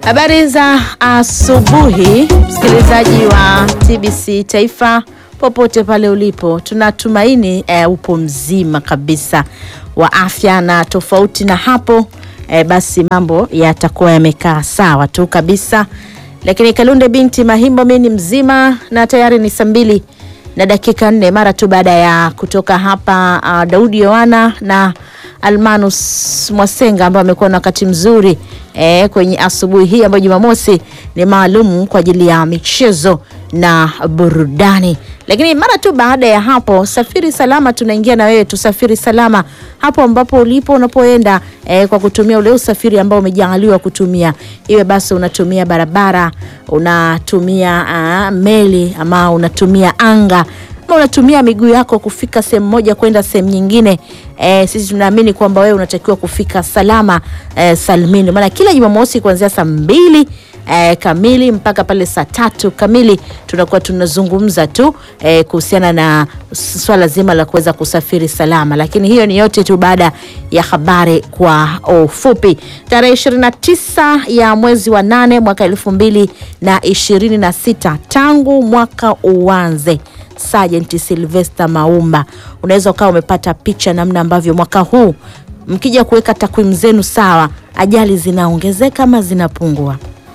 Habari za asubuhi, msikilizaji wa TBC Taifa popote pale ulipo, tunatumaini eh, upo mzima kabisa wa afya, na tofauti na hapo eh, basi mambo yatakuwa yamekaa sawa tu kabisa. Lakini Kalunde binti Mahimbo, mimi ni mzima na tayari ni saa mbili na dakika nne mara tu baada ya kutoka hapa uh, Daudi Yohana na Almanus Mwasenga ambao amekuwa na wakati mzuri eh, kwenye asubuhi hii ambayo Jumamosi ni maalum kwa ajili ya michezo na burudani. Lakini mara tu baada ya hapo, safiri salama, tunaingia na wewe tusafiri salama hapo ambapo ulipo unapoenda, eh, kwa kutumia ule usafiri ambao umejaaliwa kutumia, iwe basi unatumia barabara, unatumia uh, meli ama unatumia anga ama unatumia miguu yako kufika sehemu moja kwenda sehemu nyingine. E, sisi tunaamini kwamba wewe unatakiwa kufika salama e, salmini, maana kila Jumamosi kuanzia saa mbili e, kamili mpaka pale saa tatu kamili tunakuwa tunazungumza tu e, kuhusiana na swala zima la kuweza kusafiri salama, lakini hiyo ni yote tu baada ya habari kwa ufupi. Tarehe 29 ya mwezi wa nane mwaka elfu mbili na ishirini na sita tangu mwaka uanze Sergeant Sylvester Maumba, unaweza ukawa umepata picha namna ambavyo mwaka huu mkija kuweka takwimu zenu sawa, ajali zinaongezeka ama zinapungua?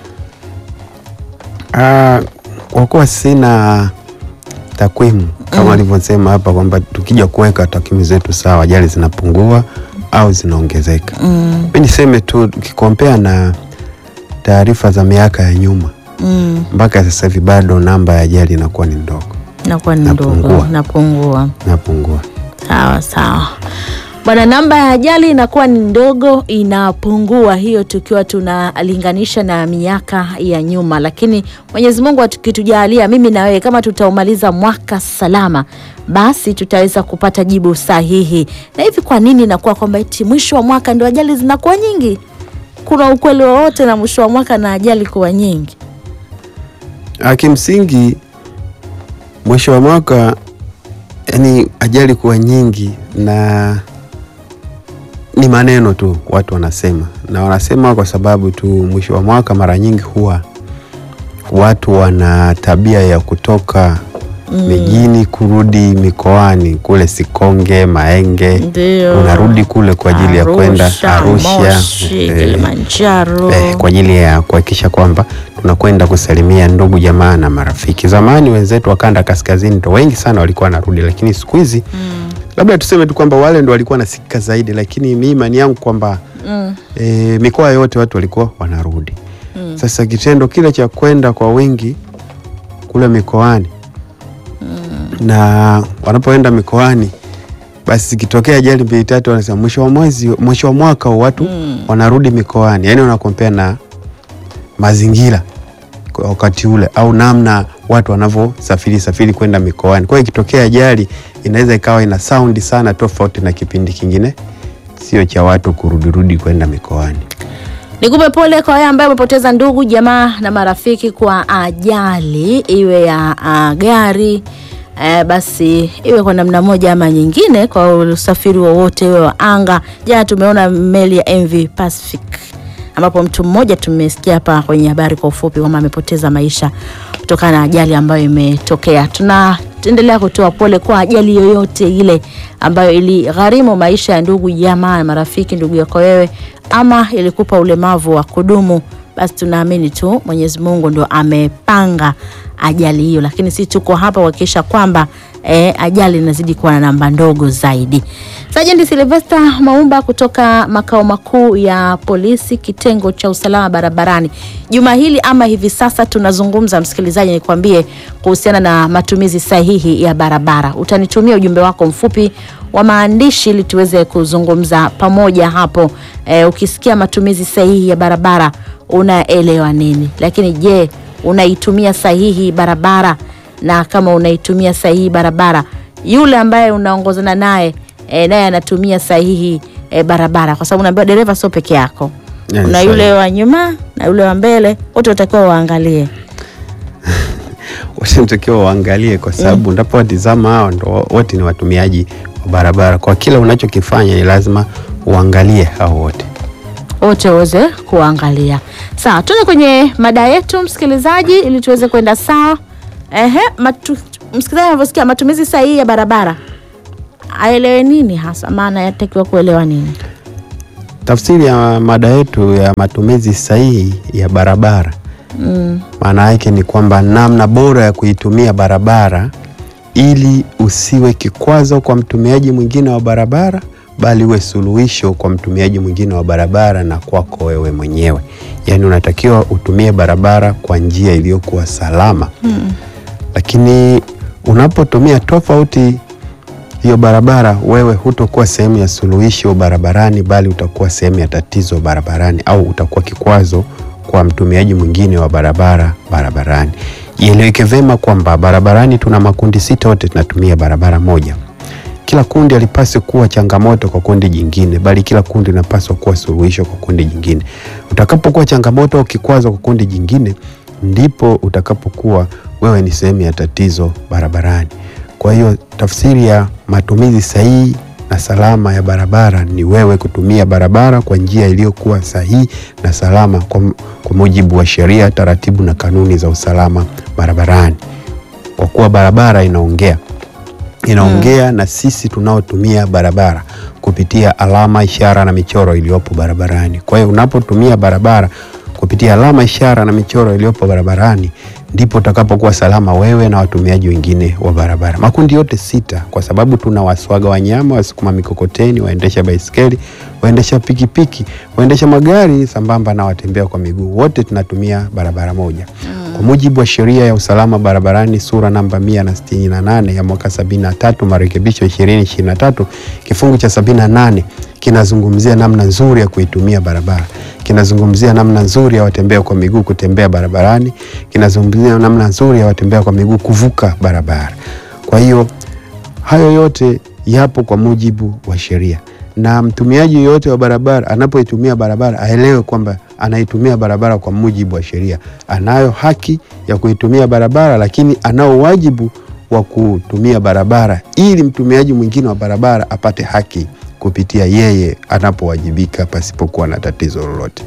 Ah, kwa kuwa sina takwimu kama alivyosema hapa kwamba tukija kuweka takwimu zetu sawa, ajali zinapungua au zinaongezeka. Mm, Mi niseme tu ukikompea na taarifa za miaka ya nyuma mm, mpaka sasa hivi bado namba ya ajali inakuwa ni ndogo, nakuwa ni ndogo, Napungua. napungua. inapungua. Sawa sawa bwana, namba ya ajali inakuwa ni ndogo, inapungua, hiyo tukiwa tunalinganisha na miaka ya nyuma. Lakini Mwenyezi Mungu akitujalia, mimi na wewe, kama tutaumaliza mwaka salama, basi tutaweza kupata jibu sahihi. Na hivi kwa nini inakuwa kwamba eti mwisho wa mwaka ndio ajali zinakuwa nyingi? Kuna ukweli wowote na mwisho wa mwaka na ajali kuwa nyingi? Ah, Kimsingi mwisho wa mwaka yani ajali kuwa nyingi na ni maneno tu watu wanasema, na wanasema kwa sababu tu mwisho wa mwaka mara nyingi huwa watu wana tabia ya kutoka mijini kurudi mikoani kule Sikonge, Maenge, Ndio. unarudi kule kwa ajili ya kwenda Arusha Moshi, eh, Kilimanjaro. eh, kwa ajili ya kuhakikisha kwamba tunakwenda kusalimia ndugu jamaa na marafiki. Zamani wenzetu wa kanda kaskazini ndo wengi sana walikuwa wanarudi, lakini siku hizi Mm, labda tuseme tu kwamba wale ndo walikuwa nasikika zaidi, lakini mi imani yangu kwamba mm, e, mikoa yote watu walikuwa wanarudi. mm. Sasa kitendo kile cha kwenda kwa wingi kule mikoani na wanapoenda mikoani, basi zikitokea ajali mbili tatu, wanasema mwisho wa mwezi, mwisho wa mwaka huu watu Mm. wanarudi mikoani, yaani wanakompea na mazingira kwa wakati ule au namna watu wanavyosafiri safiri kwenda mikoani. Kwa hiyo ikitokea ajali inaweza ikawa ina saundi sana tofauti na kipindi kingine, sio cha watu kurudirudi kwenda mikoani. Nikupe pole kwa wale ambao wamepoteza ndugu jamaa na marafiki kwa ajali, iwe ya ah, gari eh, basi iwe kwa namna moja ama nyingine, kwa usafiri wowote, iwe wa anga. Jana tumeona meli ya MV Pacific ambapo mtu mmoja tumesikia hapa kwenye habari kwa ufupi kwamba amepoteza maisha kutokana na ajali ambayo imetokea. Tunaendelea kutoa pole kwa ajali yoyote ile ambayo iligharimu maisha ya ndugu jamaa na marafiki, ndugu yako wewe, ama ilikupa ulemavu wa kudumu, basi tunaamini tu Mwenyezi Mungu ndo amepanga ajali hiyo, lakini sisi tuko hapa kuhakikisha kwamba eh, ajali inazidi kuwa na namba ndogo zaidi. Sajenti Silvesta Maumba kutoka makao makuu ya polisi kitengo cha usalama barabarani, juma hili ama hivi sasa tunazungumza, msikilizaji, nikwambie kuhusiana na matumizi sahihi ya barabara. Utanitumia ujumbe wako mfupi wa maandishi ili tuweze kuzungumza pamoja hapo. Eh, ukisikia matumizi sahihi ya barabara unaelewa nini? Lakini je, unaitumia sahihi barabara? Na kama unaitumia sahihi barabara, yule ambaye unaongozana naye e, naye anatumia sahihi e, barabara, kwa sababu unaambiwa dereva sio peke yako, Yeah, kuna sahihi. yule wa nyuma na yule wa mbele, wote watakiwa waangalie. Wanatakiwa waangalie kwa sababu unapowatizama hao ndo wote ni watumiaji wa barabara. Kwa kila unachokifanya ni lazima uangalie hao wote. wote waweze kuangalia. Sawa, tuende kwenye mada yetu msikilizaji, ili tuweze kwenda sawa. Ehe, matu, msikilizaji anavyosikia matumizi sahihi ya barabara aelewe nini hasa, maana yatakiwa kuelewa nini? Tafsiri ya mada yetu ya matumizi sahihi ya barabara Mm. maana yake ni kwamba namna bora ya kuitumia barabara ili usiwe kikwazo kwa mtumiaji mwingine wa barabara, bali uwe suluhisho kwa mtumiaji mwingine wa barabara na kwako wewe mwenyewe. Yaani unatakiwa utumie barabara kwa njia iliyokuwa salama Mm. lakini unapotumia tofauti hiyo barabara, wewe hutokuwa sehemu ya suluhisho barabarani, bali utakuwa sehemu ya tatizo barabarani, au utakuwa kikwazo kwa mtumiaji mwingine wa barabara barabarani. Ieleweke vema kwamba barabarani tuna makundi sita, wote tunatumia barabara moja. Kila kundi halipaswi kuwa changamoto kwa kundi jingine, bali kila kundi linapaswa kuwa suluhisho kwa kundi jingine. Utakapokuwa changamoto au kikwazo kwa kundi jingine, ndipo utakapokuwa wewe ni sehemu ya tatizo barabarani. Kwa hiyo tafsiri ya matumizi sahihi na salama ya barabara ni wewe kutumia barabara kwa njia iliyokuwa sahihi na salama kwa, kwa mujibu wa sheria, taratibu na kanuni za usalama barabarani, kwa kuwa barabara inaongea inaongea na sisi tunaotumia barabara kupitia alama, ishara na michoro iliyopo barabarani. Kwa hiyo unapotumia barabara kupitia alama, ishara na michoro iliyopo barabarani, ndipo utakapokuwa salama wewe na watumiaji wengine wa barabara. Makundi yote sita, kwa sababu tuna waswaga wanyama, wasukuma mikokoteni, waendesha baiskeli, waendesha pikipiki, waendesha magari sambamba na watembea kwa miguu, wote tunatumia barabara moja. Kwa mujibu wa sheria ya usalama barabarani sura namba 168 ya mwaka 73 marekebisho 2023 kifungu cha 78 kinazungumzia namna nzuri ya kuitumia barabara, kinazungumzia namna nzuri ya watembea kwa miguu kutembea barabarani, kinazungumzia namna nzuri ya watembea kwa miguu kuvuka barabara. Kwa hiyo hayo yote yapo kwa mujibu wa sheria, na mtumiaji yoyote wa barabara anapoitumia barabara aelewe kwamba anaitumia barabara kwa mujibu wa sheria. Anayo haki ya kuitumia barabara, lakini anao wajibu wa kutumia barabara ili mtumiaji mwingine wa barabara apate haki kupitia yeye anapowajibika pasipokuwa na tatizo lolote.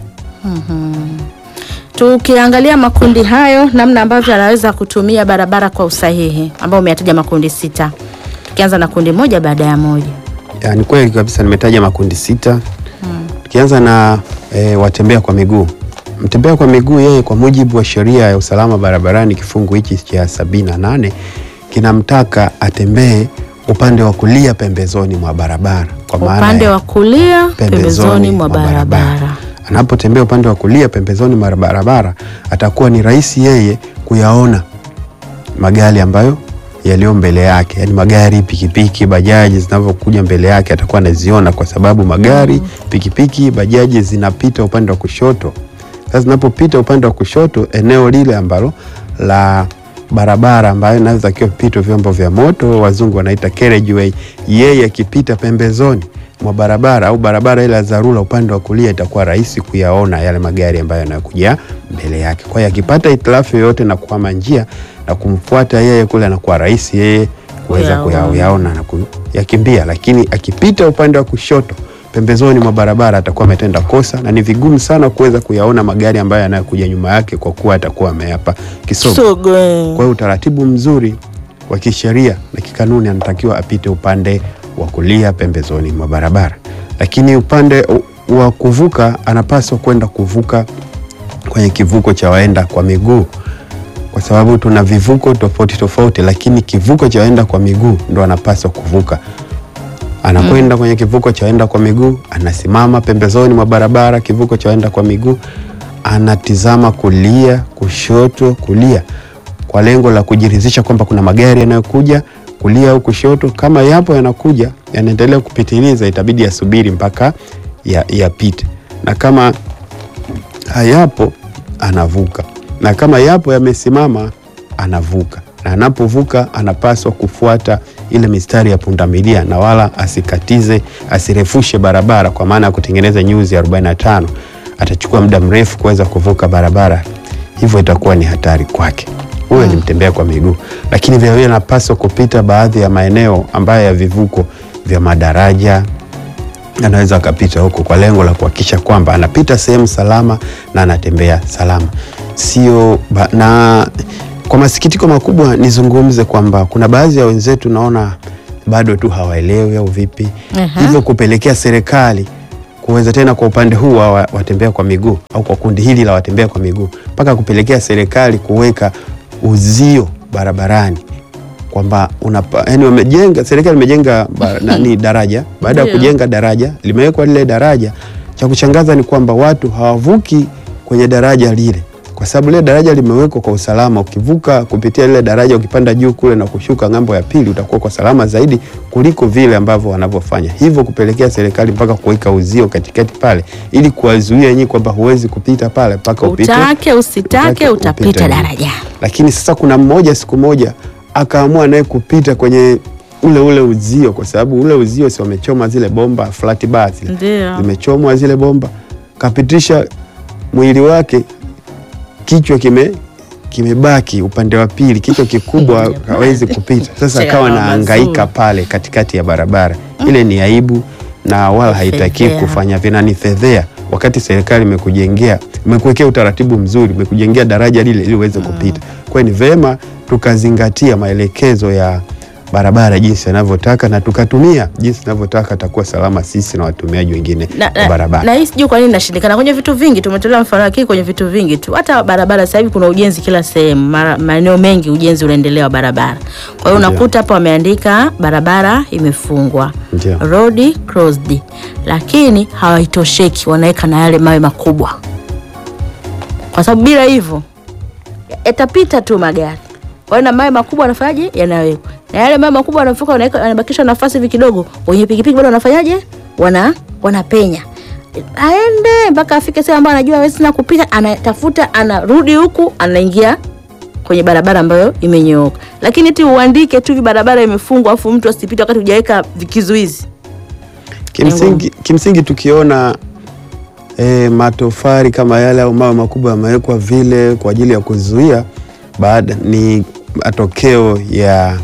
Tukiangalia makundi hayo, namna ambavyo anaweza kutumia barabara kwa usahihi, ambao umeyataja makundi sita, tukianza na kundi moja baada ya moja. Ya, ni kweli kabisa, nimetaja makundi sita. Tukianza na e, watembea kwa miguu. Mtembea kwa miguu yeye, kwa mujibu wa sheria ya usalama barabarani kifungu hichi cha sabini na nane kinamtaka atembee upande wa kulia pembezoni mwa barabara, kwa maana Upande ya wa kulia pembezoni mwa barabara. Anapotembea upande wa kulia pembezoni mwa barabara, atakuwa ni rahisi yeye kuyaona magari ambayo yaliyo mbele yake, yaani magari, pikipiki, bajaji zinavyokuja mbele yake atakuwa anaziona, kwa sababu magari, pikipiki, bajaji zinapita upande wa kushoto. Sasa zinapopita upande wa kushoto, eneo lile ambalo la barabara ambayo inaweza kupita vyombo vya moto, wazungu wanaita carriageway, yeye akipita pembezoni mwa barabara au barabara ile ya dharura upande wa kulia, itakuwa rahisi kuyaona yale magari ambayo yanakuja mbele yake. Kwa hiyo akipata hitilafu yoyote na kuhama njia na kumfuata yeye kule, anakuwa rahisi yeye kuweza Kuyaona. kuyaona na kuyakimbia, lakini akipita upande wa kushoto pembezoni mwa barabara atakuwa ametenda kosa na ni vigumu sana kuweza kuyaona magari ambayo yanayokuja nyuma yake kwa kuwa atakuwa ameyapa kisogo. Sogo. Kwa hiyo utaratibu mzuri wa kisheria na kikanuni anatakiwa apite upande wa kulia pembezoni mwa barabara, lakini upande u- wa kuvuka anapaswa kwenda kuvuka kwenye kivuko cha waenda kwa miguu, kwa sababu tuna vivuko tofauti tofauti, lakini kivuko cha waenda kwa miguu ndo anapaswa kuvuka. Anakwenda kwenye kivuko cha waenda kwa miguu, anasimama pembezoni mwa barabara, kivuko cha waenda kwa miguu, anatizama kulia, kushoto, kulia kwa lengo la kujiridhisha kwamba kuna magari yanayokuja kulia au kushoto. Kama yapo yanakuja yanaendelea kupitiliza, itabidi yasubiri mpaka ya- yapite, na kama hayapo anavuka, na kama yapo yamesimama anavuka, na anapovuka anapaswa kufuata ile mistari ya pundamilia na wala asikatize, asirefushe barabara, kwa maana ya kutengeneza nyuzi 45 atachukua muda mrefu kuweza kuvuka barabara, hivyo itakuwa ni hatari kwake. Huyo ni mtembea kwa miguu, lakini vilevile anapaswa kupita baadhi ya maeneo ambayo ya vivuko vya madaraja anaweza akapita huko kwa lengo la kuhakikisha kwamba anapita sehemu salama na anatembea salama, sio ba- na kwa masikitiko makubwa nizungumze kwamba kuna baadhi ya wenzetu naona bado tu hawaelewi au vipi, Aha. hivyo kupelekea serikali kuweza tena kwa upande huu wa wa- watembea kwa miguu au kwa kundi hili la watembea kwa miguu mpaka kupelekea serikali kuweka uzio barabarani kwamba unapa, yani wamejenga serikali imejenga ba- nani daraja. Baada ya Ndio. kujenga daraja, limewekwa lile daraja, cha kushangaza ni kwamba watu hawavuki kwenye daraja lile, kwa sababu lile daraja limewekwa kwa usalama. Ukivuka kupitia lile daraja, ukipanda juu kule na kushuka ng'ambo ya pili, utakuwa kwa salama zaidi kuliko vile ambavyo wanavyofanya hivyo, kupelekea serikali mpaka kuweka uzio katikati pale, ili kuwazuia nyinyi kwamba huwezi kupita pale mpaka upite Utake usitake Utake utapita upite. daraja. lakini sasa kuna mmoja siku moja akaamua naye kupita kwenye ule ule uzio, kwa sababu ule uzio si wamechoma zile bomba flat bar zile Ndio. zimechomwa zile bomba, kapitisha mwili wake, kichwa kime kimebaki upande wa pili, kichwa kikubwa hawezi kupita. Sasa Chea akawa mazuri. naangaika pale katikati ya barabara. Ile ni aibu na wala haitaki Fedhea. kufanya vina, ni fedhea wakati serikali imekujengea imekuwekea utaratibu mzuri, imekujengea daraja lile ili uweze kupita. Kwa hiyo ni vema tukazingatia maelekezo ya barabara jinsi yanavyotaka na tukatumia jinsi inavyotaka, takuwa salama sisi na watumiaji wengine na, wa na, barabara. na hii sijui kwa nini nashindikana kwenye vitu vingi. Tumetolea mfano lakini kwenye vitu vingi tu, hata barabara sasa hivi kuna ujenzi kila sehemu, mara- maeneo mengi ujenzi unaendelea wa barabara. Kwa hiyo Ndio. unakuta hapo wameandika barabara imefungwa, Ndio. road closed, lakini hawaitosheki, wanaweka na yale mawe makubwa, kwa sababu bila hivyo yatapita tu magari. Kwa hiyo na mawe makubwa wanafanyaje? Yanawekwa na yale mawe makubwa wanafuka, wanaweka wanabakisha nafasi hivi kidogo, wenye pikipiki bado wanafanyaje? Wana wanapenya aende mpaka afike sehemu ambayo anajua hawezi tena kupita, anatafuta, anarudi huku, anaingia kwenye barabara ambayo imenyooka. Lakini eti uandike tu hivi barabara imefungwa, afu mtu asipite wakati hujaweka vikizuizi. Kimsingi, kimsingi tukiona e, matofali kama yale au mawe makubwa yamewekwa vile kwa ajili ya kuzuia, baada ni matokeo ya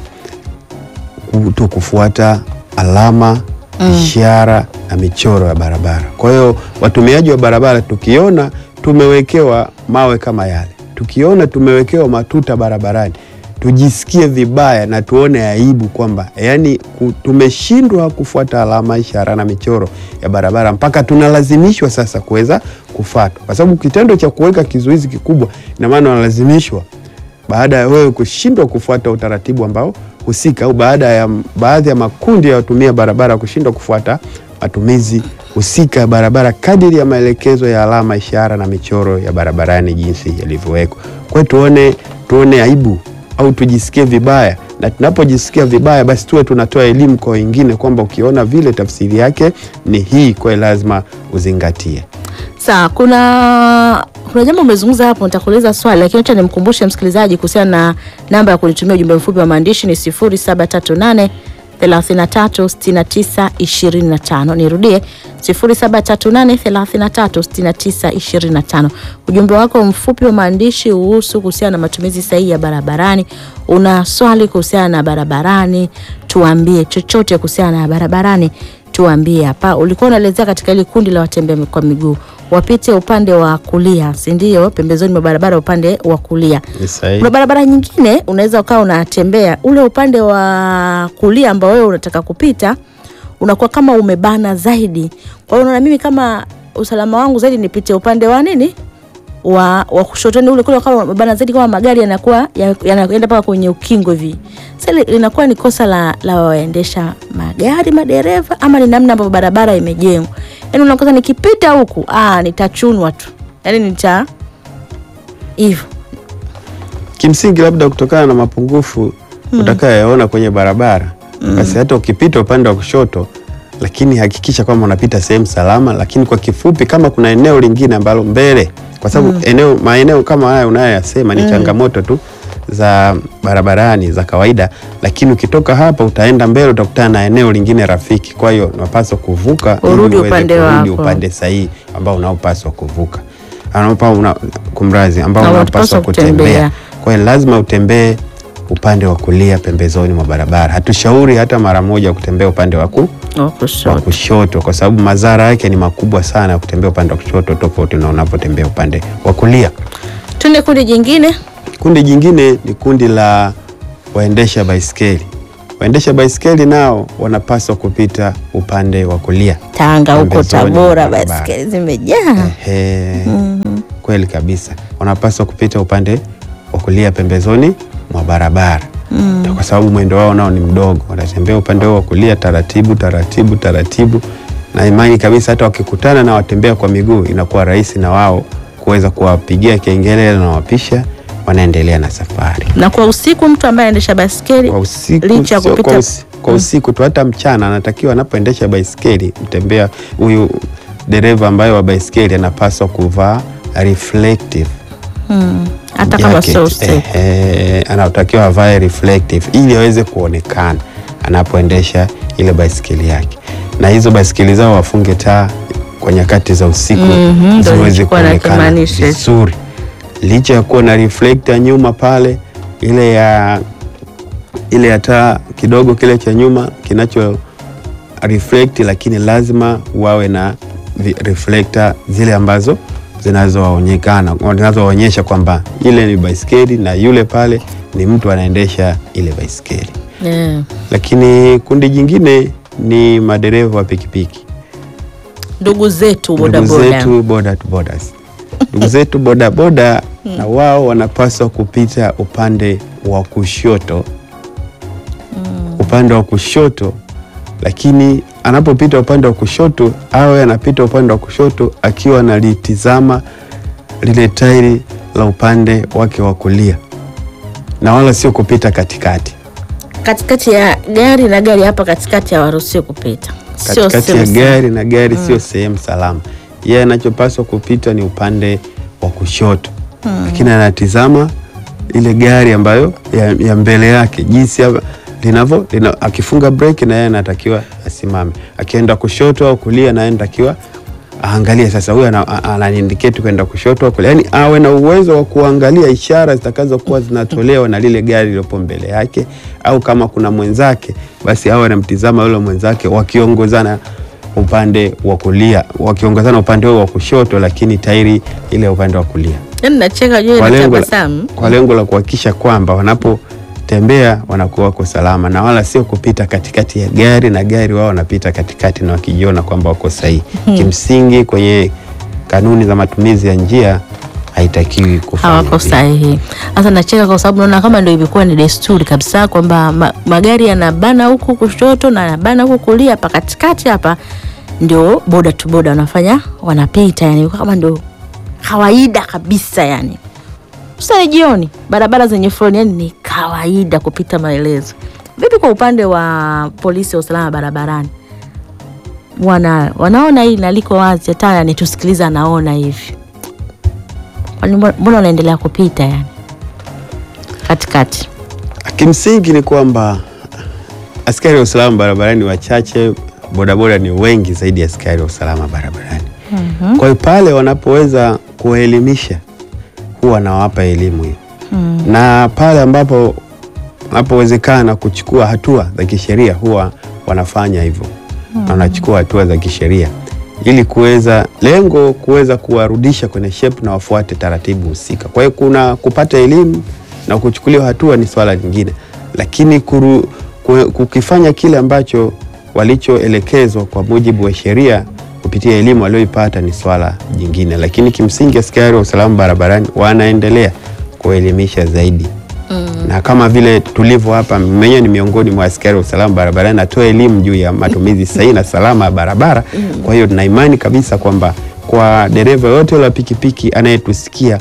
kuto kufuata alama ishara na michoro ya barabara. Kwa hiyo watumiaji wa barabara, tukiona tumewekewa mawe kama yale, tukiona tumewekewa matuta barabarani, tujisikie vibaya na tuone aibu kwamba yani ku- tumeshindwa kufuata alama, ishara na michoro ya barabara mpaka tunalazimishwa sasa kuweza kufuata, kwa sababu kitendo cha kuweka kizuizi kikubwa, ina maana wanalazimishwa baada ya wewe kushindwa kufuata utaratibu ambao husika au baada ya baadhi ya makundi ya watumia barabara kushindwa kufuata matumizi husika ya barabara kadiri ya maelekezo ya alama, ishara na michoro ya barabarani jinsi yalivyowekwa. Kwa hiyo tuone, tuone aibu au tujisikie vibaya, na tunapojisikia vibaya, basi tuwe tunatoa elimu kwa wengine kwamba ukiona vile, tafsiri yake ni hii, kwa hiyo lazima uzingatie. Sawa, kuna kuna jambo umezungumza hapo, nitakuuliza swali lakini acha nimkumbushe msikilizaji kuhusiana na namba ya kunitumia ujumbe mfupi wa maandishi ni 0738 33 69 25. Nirudie 0738 33 69 25. Ujumbe wako mfupi wa maandishi uhusu kuhusiana na matumizi sahihi ya barabarani. Una swali kuhusiana na barabarani, tuambie chochote kuhusiana na barabarani tuambie hapa. Ulikuwa unaelezea katika ile kundi la watembea kwa miguu wapite upande wa kulia, si ndio? Pembezoni mwa barabara upande wa kulia. Ni sahihi. Kuna barabara nyingine unaweza ukawa unatembea ule upande wa kulia ambao wewe unataka kupita unakuwa kama umebana zaidi. Kwa hiyo unaona, mimi kama usalama wangu zaidi nipite upande wa nini wa, wa kushotoni ule kule kama umebana zaidi, kama magari yanakuwa ya- yanaenda mpaka kwenye ukingo hivi. Sasa li- linakuwa ni kosa la, la waendesha magari madereva, ama ni namna ambavyo barabara imejengwa. Yani unakosa nikipita huku ah, nitachunwa tu, yani nita hivyo Kimsingi labda kutokana na mapungufu utakayoyaona kwenye barabara, basi hata ukipita upande wa kushoto, lakini hakikisha kwamba unapita sehemu salama. Lakini kwa kifupi, kama kuna eneo lingine ambalo mbele, kwa sababu eneo maeneo kama haya unayoyasema ni changamoto tu za barabarani za kawaida, lakini ukitoka hapa utaenda mbele utakutana na eneo lingine rafiki. Kwa hiyo unapaswa kuvuka ili Urudi uweze upande kurudi wako. upande sahihi ambao unaopaswa kuvuka, Anaopa una, kumrazi ambao Na unapaswa unapaswa kutembea. kutembea. Kwa hiyo lazima utembee upande wa kulia pembezoni mwa barabara. Hatushauri hata mara moja kutembea upande wa ku- Wa wa kushoto. kushoto kwa sababu madhara yake ni makubwa sana ya kutembea upande wa kushoto tofauti na unapotembea upande wa kulia. Tuende kundi jingine. Kundi jingine ni kundi la waendesha baiskeli. Waendesha baiskeli nao wanapaswa kupita upande wa kulia. Tanga huko Pembezoni mwa Tabora, barabara. baiskeli zimejaa. Ehe, kweli kabisa, wanapaswa kupita upande wa kulia pembezoni mwa barabara kwa sababu mwendo wao nao ni mdogo, wanatembea upande wao wa kulia taratibu taratibu taratibu, na imani kabisa hata wakikutana na watembea kwa miguu inakuwa rahisi na wao kuweza kuwapigia kengele na wapisha, wanaendelea na safari Na kwa usiku mtu ambaye anaendesha baiskeli kwa usiku, licha ya sio kupita kwa, usi, kwa usiku tu, hata mchana anatakiwa anapoendesha baiskeli mtembea huyu dereva ambaye wa baiskeli anapaswa kuvaa reflective mm, hata kama jacket. sio usiku. Ehe, anatakiwa avae reflective ili aweze kuonekana anapoendesha ile baiskeli yake, na hizo baiskeli zao wafunge taa kwa nyakati za usiku Mhm, ndio ziweze nilichokuwa kuonekana nakimaanisha. vizuri, licha ya kuwa na reflector nyuma pale, ile ya ile ya taa kidogo kile cha nyuma kinacho reflect, lakini lazima wawe na vi- reflector zile ambazo zinazoonekana zinazoonyesha kwamba ile ni baiskeli na yule pale ni mtu anaendesha ile baiskeli. Yeah. Lakini kundi jingine ni madereva wa pikipiki, Ndugu zetu ndugu bodaboda. zetu boda to bodas, ndugu zetu bodaboda na wao wanapaswa kupita upande wa kushoto, upande wa kushoto. Lakini anapopita upande wa kushoto, awe anapita upande wa kushoto akiwa analitizama lile tairi la upande wake wa kulia, na wala sio kupita katikati. Katikati ya gari na gari hapa katikati hawaruhusiwi kupita. Sio katikati ya sehemu gari na gari sio sehemu salama. Yeye anachopaswa kupita ni upande wa kushoto, lakini anatizama ile gari ambayo ya, ya mbele yake jinsi ya- linavyo lina, akifunga breki na yeye anatakiwa asimame, akienda kushoto au kulia na yeye anatakiwa aangalie. Sasa huyu ana- a- ananiindicate kwenda kushoto au kulia, yani awe na uwezo wa kuangalia ishara zitakazokuwa zinatolewa na lile gari lilopo mbele yake, au kama kuna mwenzake basi awe anamtizama yule mwenzake wakiongozana upande wa kulia, wakiongozana upande huo wa kushoto, lakini tairi ile upande wa kulia Yaani nacheka juu kwa na lengo, la, tabasamu. kwa lengo la kuhakikisha kwamba wanapotembea wanakuwa wako salama na wala sio kupita katikati ya gari na gari, wao wanapita katikati na wakijiona kwamba wako sahihi. Kimsingi kwenye kanuni za matumizi ya njia haitakiwi kufanya hawako hivyo. sahihi. Sasa nacheka kwa sababu naona kama ndio imekuwa ni desturi kabisa kwamba ma, magari yanabana huku kushoto na yanabana huku kulia, hapa katikati hapa ndio boda tu boda wanafanya wanapita, yani kama ndio kawaida kabisa yani. Sasa ni jioni, barabara zenye foleni, yani ni kawaida kupita maelezo. Vipi kwa upande wa polisi wa usalama barabarani? Wana, wanaona hili na liko wazi, hata anitusikiliza anaona hivi Kwani mbona mbona unaendelea kupita yani katikati? Kimsingi ni kwamba askari wa usalama barabarani wachache, bodaboda ni wengi zaidi ya askari wa usalama barabarani. Kwa hiyo pale wanapoweza kuwaelimisha huwa wanawapa elimu hiyo, na pale ambapo wanapowezekana kuchukua hatua za kisheria huwa wanafanya hivyo na wanachukua hatua za kisheria ili kuweza lengo kuweza kuwarudisha kwenye shape na wafuate taratibu husika. Kwa hiyo kuna kupata elimu na kuchukuliwa hatua ni swala lingine, lakini kuru, ku- kukifanya kile ambacho walichoelekezwa kwa mujibu wa sheria kupitia elimu walioipata ni swala jingine, lakini kimsingi askari wa usalama barabarani wanaendelea kuelimisha zaidi na kama vile tulivyo hapa, mwenyewe ni miongoni mwa askari wa usalama barabarani, natoa elimu juu ya matumizi sahihi na salama ya barabara. Kwa hiyo tuna imani kabisa kwamba kwa dereva yote la pikipiki anayetusikia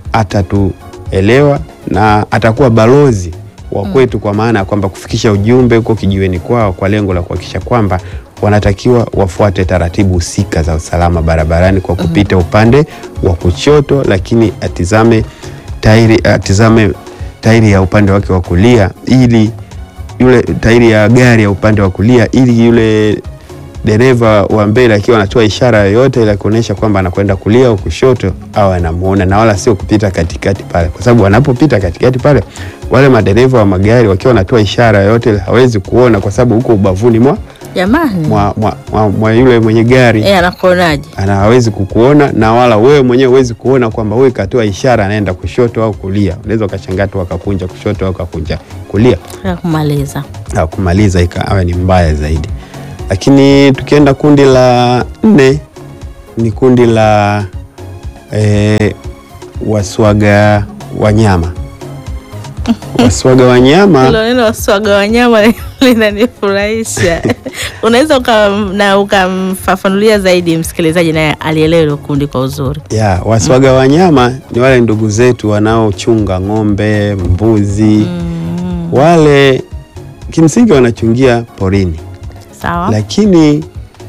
atatuelewa na atakuwa balozi wa kwetu, kwa maana ya kwamba kufikisha ujumbe huko kijiweni kwao kwa lengo la kuhakikisha kwamba wanatakiwa wafuate taratibu husika za usalama barabarani kwa kupita upande wa kushoto, lakini atizame tairi, atizame tairi ya upande wake wa kulia ili yule tairi ya gari ya upande wa kulia ili yule dereva wa mbele akiwa anatoa ishara yoyote ile kuonyesha kwamba anakwenda kulia au kushoto au anamuona, na wala sio kupita katikati pale, kwa sababu wanapopita katikati pale, wale madereva wa magari wakiwa wanatoa ishara yoyote ile hawezi kuona, kwa sababu huko ubavuni mwa, Jamani. mwa, mwa, mwa, mwa yule mwenye gari Eh, anakuonaje? ana hawezi kukuona na wala wewe mwenyewe huwezi kuona kwamba wewe katoa ishara anaenda kushoto au kulia. Unaweza ukashangaa tu akakunja kushoto au akakunja kulia Ya kumaliza. au kumaliza ikawa ni mbaya zaidi. Lakini tukienda kundi la nne ni kundi la eh, waswaga wanyama. Waswaga wanyama Hilo neno waswaga wanyama linanifurahisha. Unaweza uka, na ukamfafanulia zaidi msikilizaji naye alielewa hilo kundi kwa uzuri. ya waswaga wanyama ni wale ndugu zetu wanaochunga ng'ombe, mbuzi wale kimsingi wanachungia porini, Sawa. lakini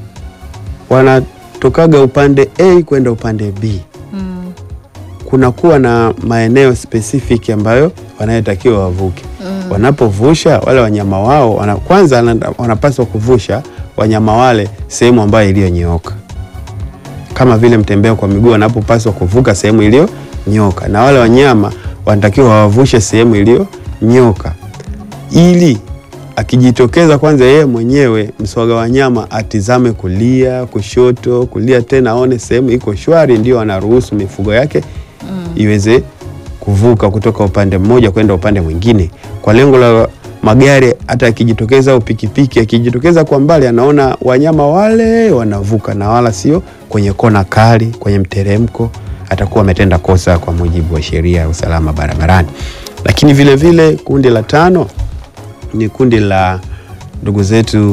wanatokaga upande A kwenda upande B. Mm. Kunakuwa na maeneo specific ambayo wanayotakiwa wavuke. Mm. Wanapovusha wale wanyama wao wana, kwanza wana- wanapaswa kuvusha wanyama wale sehemu ambayo iliyonyooka, kama vile mtembea kwa miguu wanapopaswa kuvuka sehemu iliyonyoka, na wale wanyama wanatakiwa wawavushe sehemu iliyonyoka, ili akijitokeza kwanza yeye mwenyewe mswaga wanyama atizame kulia, kushoto, kulia tena, aone sehemu iko shwari, ndio anaruhusu mifugo yake iweze kuvuka kutoka upande mmoja kwenda upande mwingine, kwa lengo la magari hata akijitokeza au pikipiki akijitokeza kwa mbali, anaona wanyama wale wanavuka, na wala sio kwenye kona kali, kwenye mteremko, atakuwa ametenda kosa kwa mujibu wa sheria ya usalama barabarani. Lakini vile vile kundi la tano ni kundi la ndugu zetu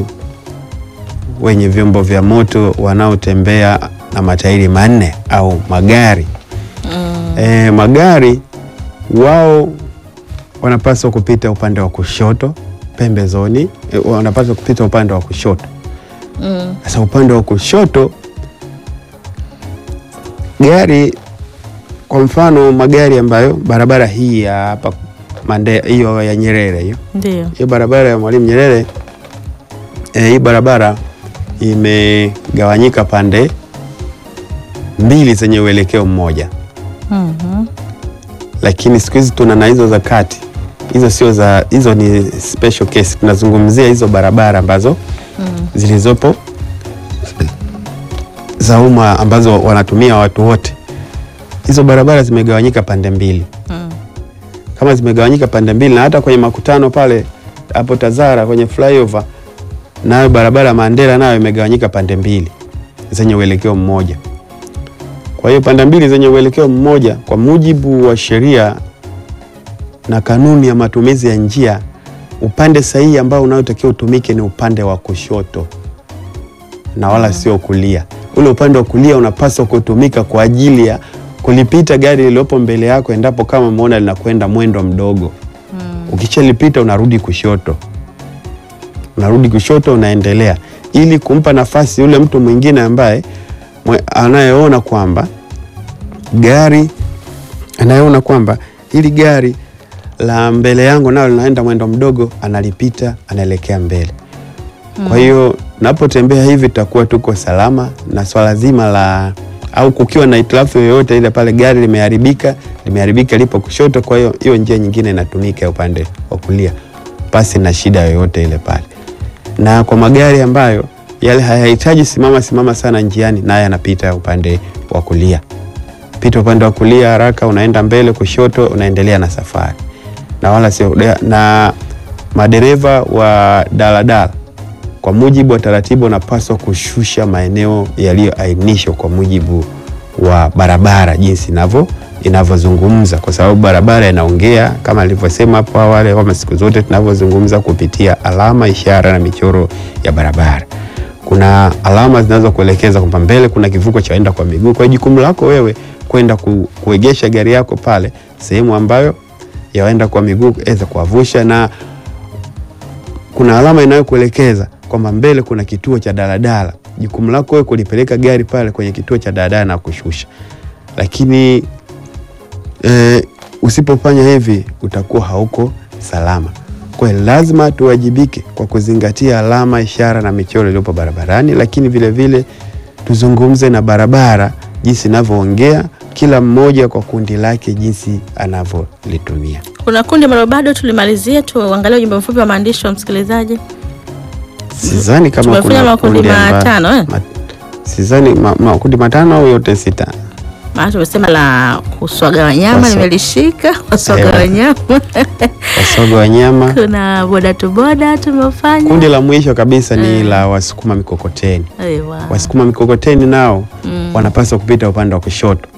wenye vyombo vya moto wanaotembea na matairi manne au magari. E, magari wao wanapaswa kupita upande wa kushoto pembezoni, e, wanapaswa kupita upande wa kushoto. Mm. Sasa upande wa kushoto gari, kwa mfano magari ambayo barabara hii ya hapa Mande, hiyo ya Nyerere hiyo Ndio. hiyo barabara ya Mwalimu Nyerere eh, hii barabara imegawanyika pande mbili zenye uelekeo mmoja, Mhm. lakini siku hizi tuna na hizo za kati. Hizo sio za, hizo ni special case. Tunazungumzia hizo barabara ambazo Mm. zilizopo za umma ambazo wanatumia watu wote. Hizo barabara zimegawanyika pande mbili Mm. kama zimegawanyika pande mbili, na hata kwenye makutano pale hapo Tazara kwenye flyover, nayo barabara Mandela nayo imegawanyika pande mbili zenye uelekeo mmoja. Kwa hiyo pande mbili zenye uelekeo mmoja, kwa mujibu wa sheria na kanuni ya matumizi ya njia, upande sahihi ambao unaotakiwa utumike ni upande wa kushoto na wala sio kulia. Ule upande wa kulia unapaswa kutumika kwa ajili ya kulipita gari lililopo mbele yako, endapo kama umeona linakwenda mwendo mdogo. Mm. Ukishalipita unarudi kushoto, unarudi kushoto, unaendelea ili kumpa nafasi yule mtu mwingine ambaye mwe- anayeona kwamba gari anayeona kwamba hili gari la mbele yangu nalo linaenda mwendo mdogo, analipita, anaelekea mbele. Kwa hiyo napotembea hivi tutakuwa tuko salama, na swala zima la au kukiwa na hitilafu yoyote ile pale gari limeharibika, limeharibika lipo kushoto, kwa hiyo hiyo njia nyingine inatumika ya upande wa kulia, pasi na shida yoyote ile pale. Na kwa magari ambayo yale hayahitaji simama simama sana njiani, naye anapita upande wa kulia, pita upande wa kulia haraka, unaenda mbele, kushoto, unaendelea na safari, na wala sio na madereva wa daladala kwa mujibu wa taratibu wanapaswa kushusha maeneo yaliyoainishwa kwa mujibu wa barabara jinsi inavyo inavyozungumza, kwa sababu barabara inaongea kama alivyosema hapo awali, kama siku zote tunavyozungumza kupitia alama, ishara na michoro ya barabara. Kuna alama zinazokuelekeza kwamba mbele kuna kivuko cha waenda kwa miguu. Kwa hiyo jukumu lako wewe kwenda ku, kuegesha gari yako pale sehemu ambayo ya waenda kwa miguu aweza kuwavusha na kuna alama inayokuelekeza kwamba mbele kuna kituo cha daladala. Jukumu lako wewe kulipeleka gari pale kwenye kituo cha daladala na kushusha, lakini e, usipofanya hivi utakuwa hauko salama. Kwa hiyo lazima tuwajibike kwa kuzingatia alama, ishara na michoro iliyopo barabarani, lakini vile vile tuzungumze na barabara jinsi inavyoongea, kila mmoja kwa kundi lake jinsi anavyolitumia. Kuna kundi ambalo bado tulimalizia, tuangalie ujumbe mfupi wa maandishi wa msikilizaji. Sidhani kama Tumefanya kuna makundi kundi amba- matano, eh? ma- sidhani ma- makundi matano au yote sita. Maana tumesema la kuswaga wanyama Waswa- nimelishika, kuswaga Ewa. wanyama Wasoga wanyama. kuna boda tu boda tumefanya. Kundi la mwisho kabisa ni la wasukuma mikokoteni. Ewa. Wasukuma mikokoteni nao Mm. wanapaswa kupita upande wa kushoto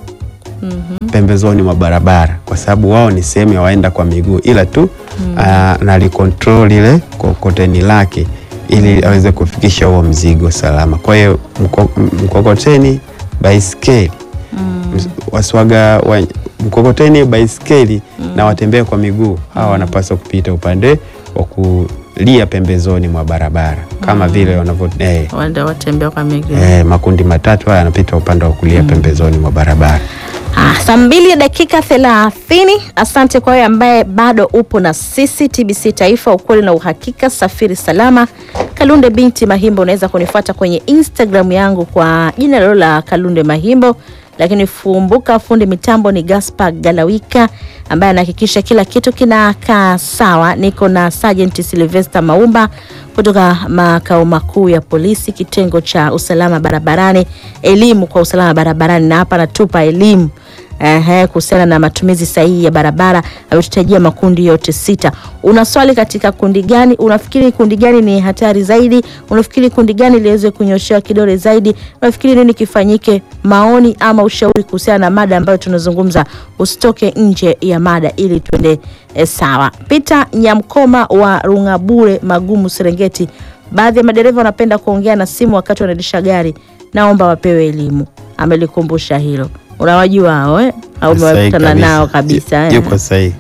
Mhm. pembezoni mwa barabara, kwa sababu wao ni sehemu ya waenda kwa miguu, ila tu ah, nalikontrol ile kokoteni lake ili aweze kufikisha huo mzigo salama. Kwa hiyo mko- mkokoteni, baiskeli Mm. waswaga wa, mkokoteni, baiskeli na watembea kwa miguu hawa wanapaswa kupita upande wa kulia pembezoni mwa barabara kama vile wanavyo eh, Wanda watembea kwa miguu. eh, makundi matatu haya yanapita upande wa kulia pembezoni mwa barabara. Ah, saa mbili dakika thelathini. Asante kwa wewe ambaye bado upo na sisi TBC Taifa, ukweli na uhakika. Safiri salama. Kalunde binti Mahimbo, unaweza kunifuata kwenye Instagram yangu kwa jina lilo la Kalunde Mahimbo, lakini fumbuka fundi mitambo ni Gaspar Galawika ambaye anahakikisha kila kitu kinakaa sawa. Niko na Sergeant Sylvester Maumba kutoka makao makuu ya polisi kitengo cha usalama barabarani, elimu kwa usalama barabarani, na hapa natupa elimu Ehe, kuhusiana na matumizi sahihi ya barabara. Ametutajia makundi yote sita. Una swali katika kundi gani? Unafikiri kundi gani ni hatari zaidi? Unafikiri kundi gani liweze kunyoshewa kidole zaidi? Unafikiri nini kifanyike? Maoni ama ushauri kuhusiana na mada ambayo tunazungumza, usitoke nje ya mada ili tuende e, sawa. Peter Nyamkoma wa Rungabure Magumu, Serengeti. Baadhi ya madereva wanapenda kuongea na simu wakati wanaendesha gari, naomba wapewe elimu. Amelikumbusha hilo. Unawajua hao eh? Au Sahihi umewakutana kabisa. nao kabisa eh? Yuko sahihi.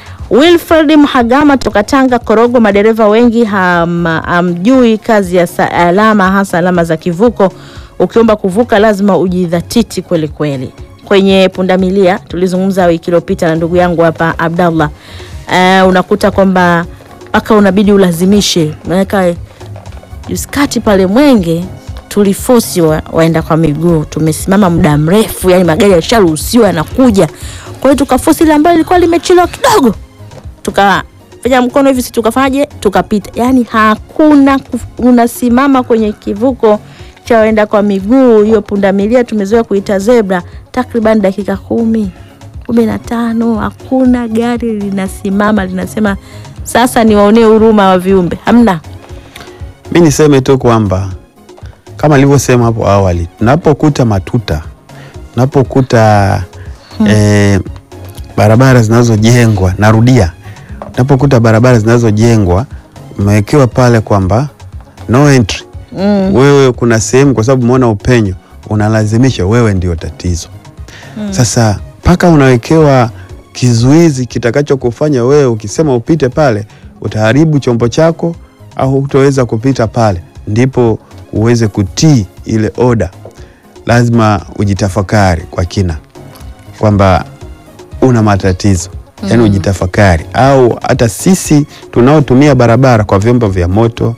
Wilfred Mhagama toka Tanga Korogo, madereva wengi ham- hamjui kazi ya sa- alama, hasa alama za kivuko. Ukiomba kuvuka lazima ujidhatiti kweli kweli. Kwenye pundamilia tulizungumza wiki iliyopita na ndugu yangu hapa Abdallah. Eh, unakuta kwamba mpaka unabidi ulazimishe, unaweka juskati pale Mwenge tulifosi wa, waenda kwa miguu, tumesimama muda mrefu, yani magari yalisharuhusiwa yanakuja, kwa hiyo tukafosi ile ambayo ilikuwa limechelewa kidogo, tukafanya mkono hivi, si tukafanyaje, tukapita. Yani hakuna kuf- unasimama kwenye kivuko cha waenda kwa miguu, hiyo pundamilia tumezoea kuita zebra, takriban dakika kumi kumi na tano hakuna gari linasimama linasema sasa niwaonee huruma wa viumbe, hamna. Mi niseme tu kwamba kama nilivyosema hapo awali, tunapokuta matuta, tunapokuta eh, barabara zinazojengwa, narudia, tunapokuta barabara zinazojengwa umewekewa pale kwamba no entry Mm. wewe kuna sehemu kwa sababu umeona upenyo unalazimisha wewe ndio tatizo sasa mpaka unawekewa kizuizi kitakachokufanya wewe ukisema upite pale utaharibu chombo chako au hutoweza kupita pale ndipo uweze kutii ile oda lazima ujitafakari kwa kina kwamba una matatizo yaani ujitafakari au hata sisi tunaotumia barabara kwa vyombo vya moto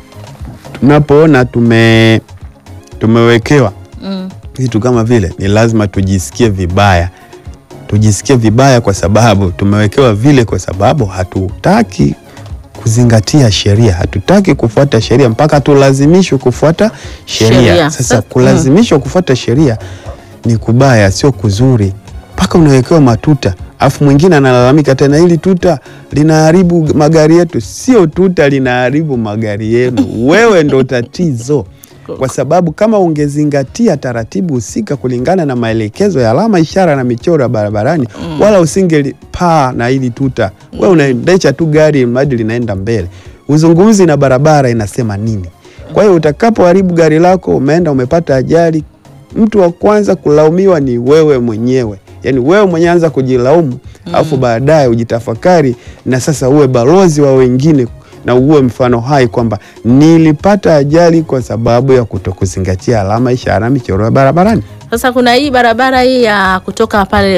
tunapoona tume tumewekewa Mm. vitu kama vile ni lazima tujisikie vibaya tujisikie vibaya kwa sababu tumewekewa vile kwa sababu hatutaki kuzingatia sheria hatutaki kufuata sheria mpaka tulazimishwe kufuata sheria Sheria. sasa Sa- kulazimishwa kufuata sheria ni kubaya sio kuzuri mpaka unawekewa matuta afu mwingine analalamika tena hili tuta linaharibu magari yetu sio tuta linaharibu magari yenu wewe ndo tatizo kwa sababu kama ungezingatia taratibu husika kulingana na maelekezo ya alama ishara na michoro ya barabarani wala usingelipaa na hili tuta we unaendesha tu gari mradi linaenda mbele uzungumzi na barabara inasema nini kwa hiyo utakapoharibu gari lako umeenda umepata ajali mtu wa kwanza kulaumiwa ni wewe mwenyewe yaani wewe mwenyewe anza kujilaumu alafu baadaye ujitafakari na sasa uwe balozi wa wengine na uwe mfano hai kwamba nilipata ajali kwa sababu ya kutokuzingatia alama ishara michoro ya barabarani Sasa kuna hii barabara hii ya kutoka pale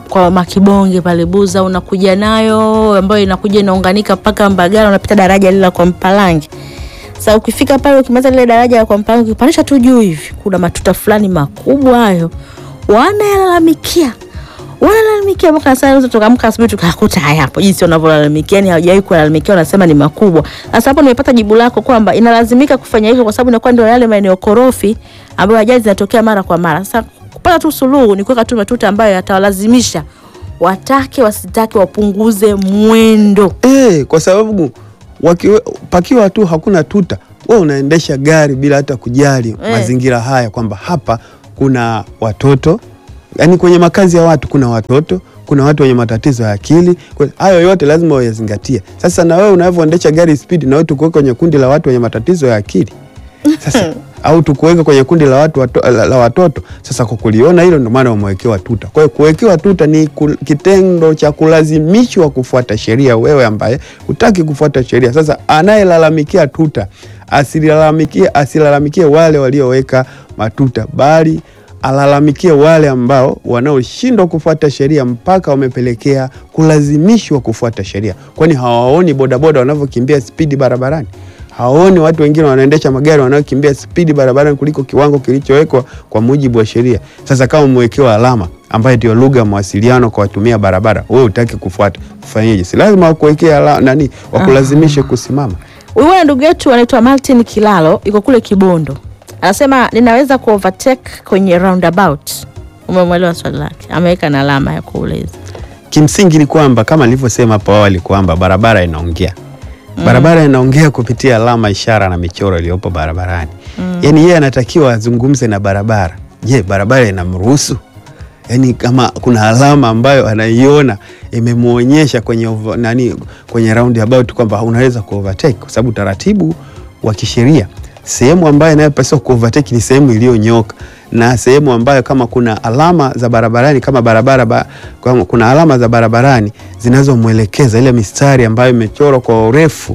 kwa Makibonge pale Buza, unakuja nayo ambayo inakuja inaunganika mpaka Mbagala, unapita daraja lile la kwa Mpalangi. Sasa ukifika pale, ukimaliza lile daraja la kwa Mpalangi, ukipandisha tu juu hivi, kuna matuta fulani makubwa hayo, wanayalalamikia wanalalamikia mpaka sasa tukaamka asubuhi tukakuta hayapo jinsi wanavyolalamikia, yani hawajawahi kulalamikia, wanasema ni makubwa. Sasa hapo nimepata jibu lako kwamba inalazimika kufanya hivyo kwa sababu inakuwa ndio yale maeneo korofi ambayo ajali zinatokea mara kwa mara. Sasa kupata tu suluhu ni kuweka tu matuta ambayo yatawalazimisha watake wasitake wapunguze mwendo. Eh, kwa sababu wakiwe, pakiwa tu hakuna tuta, we unaendesha gari bila hata kujali Eh. mazingira haya kwamba hapa kuna watoto, yaani kwenye makazi ya watu kuna watoto, kuna watu wenye matatizo ya akili. Kwa- Hayo yote lazima uyazingatie. Sasa na wewe unavyoendesha gari spidi, na wewe tukuweka kwenye kundi la watu wenye matatizo ya akili sasa au tukuweka kwenye kundi la watu wato, la, la watoto. Sasa kwa kuliona hilo, ndio maana wamewekewa tuta. Kwa hiyo kuwekewa tuta ni kul, kitendo cha kulazimishwa kufuata sheria, wewe ambaye hutaki kufuata sheria. Sasa anayelalamikia tuta asilalamikie, asilalamikie wale walioweka matuta, bali alalamikie wale ambao wanaoshindwa kufuata sheria mpaka wamepelekea kulazimishwa kufuata sheria. Kwani hawaoni bodaboda wanavyokimbia spidi barabarani? hawaoni watu wengine wanaendesha magari wanaokimbia spidi barabarani kuliko kiwango kilichowekwa kwa mujibu wa sheria. Sasa kama umewekewa alama ambayo ndio lugha ya mawasiliano kwa watumia barabara, wewe utaki kufuata, ufanyeje? Si lazima wakuwekea ala- nani, wakulazimishe kusimama. Huyu bwana ndugu yetu anaitwa Martin Kilalo, yuko kule Kibondo, anasema ninaweza ku overtake kwenye roundabout. Umemwelewa swali lake, ameweka na alama ya kuuliza. Kimsingi ni kwamba kama nilivyosema hapo awali kwamba barabara inaongea barabara inaongea kupitia alama, ishara na michoro iliyopo barabarani. Yaani yeye anatakiwa azungumze na barabara. Je, barabara inamruhusu? Yaani kama kuna alama ambayo anaiona imemwonyesha kwenye over, nani kwenye roundabout kwamba unaweza ku overtake kwa sababu taratibu wa kisheria sehemu ambayo inayopaswa ku overtake ni sehemu iliyonyoka na sehemu ambayo kama kuna alama za barabarani kama barabara ba, kama kuna alama za barabarani zinazomwelekeza ile mistari ambayo imechorwa kwa urefu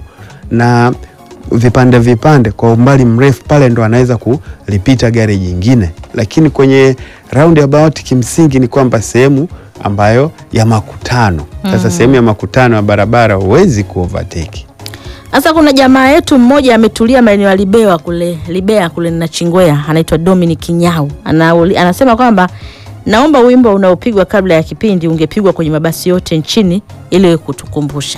na vipande vipande kwa umbali mrefu, pale ndo anaweza kulipita gari jingine. Lakini kwenye roundabout kimsingi ni kwamba sehemu ambayo ya makutano. Sasa sehemu ya makutano ya barabara huwezi ku overtake. Sasa kuna jamaa yetu mmoja ametulia maeneo ya Libewa kule Libea kule na Chingwea, anaitwa Dominic Nyau. Anauli, anasema kwamba naomba wimbo unaopigwa kabla ya kipindi ungepigwa kwenye mabasi yote nchini ili kutukumbusha.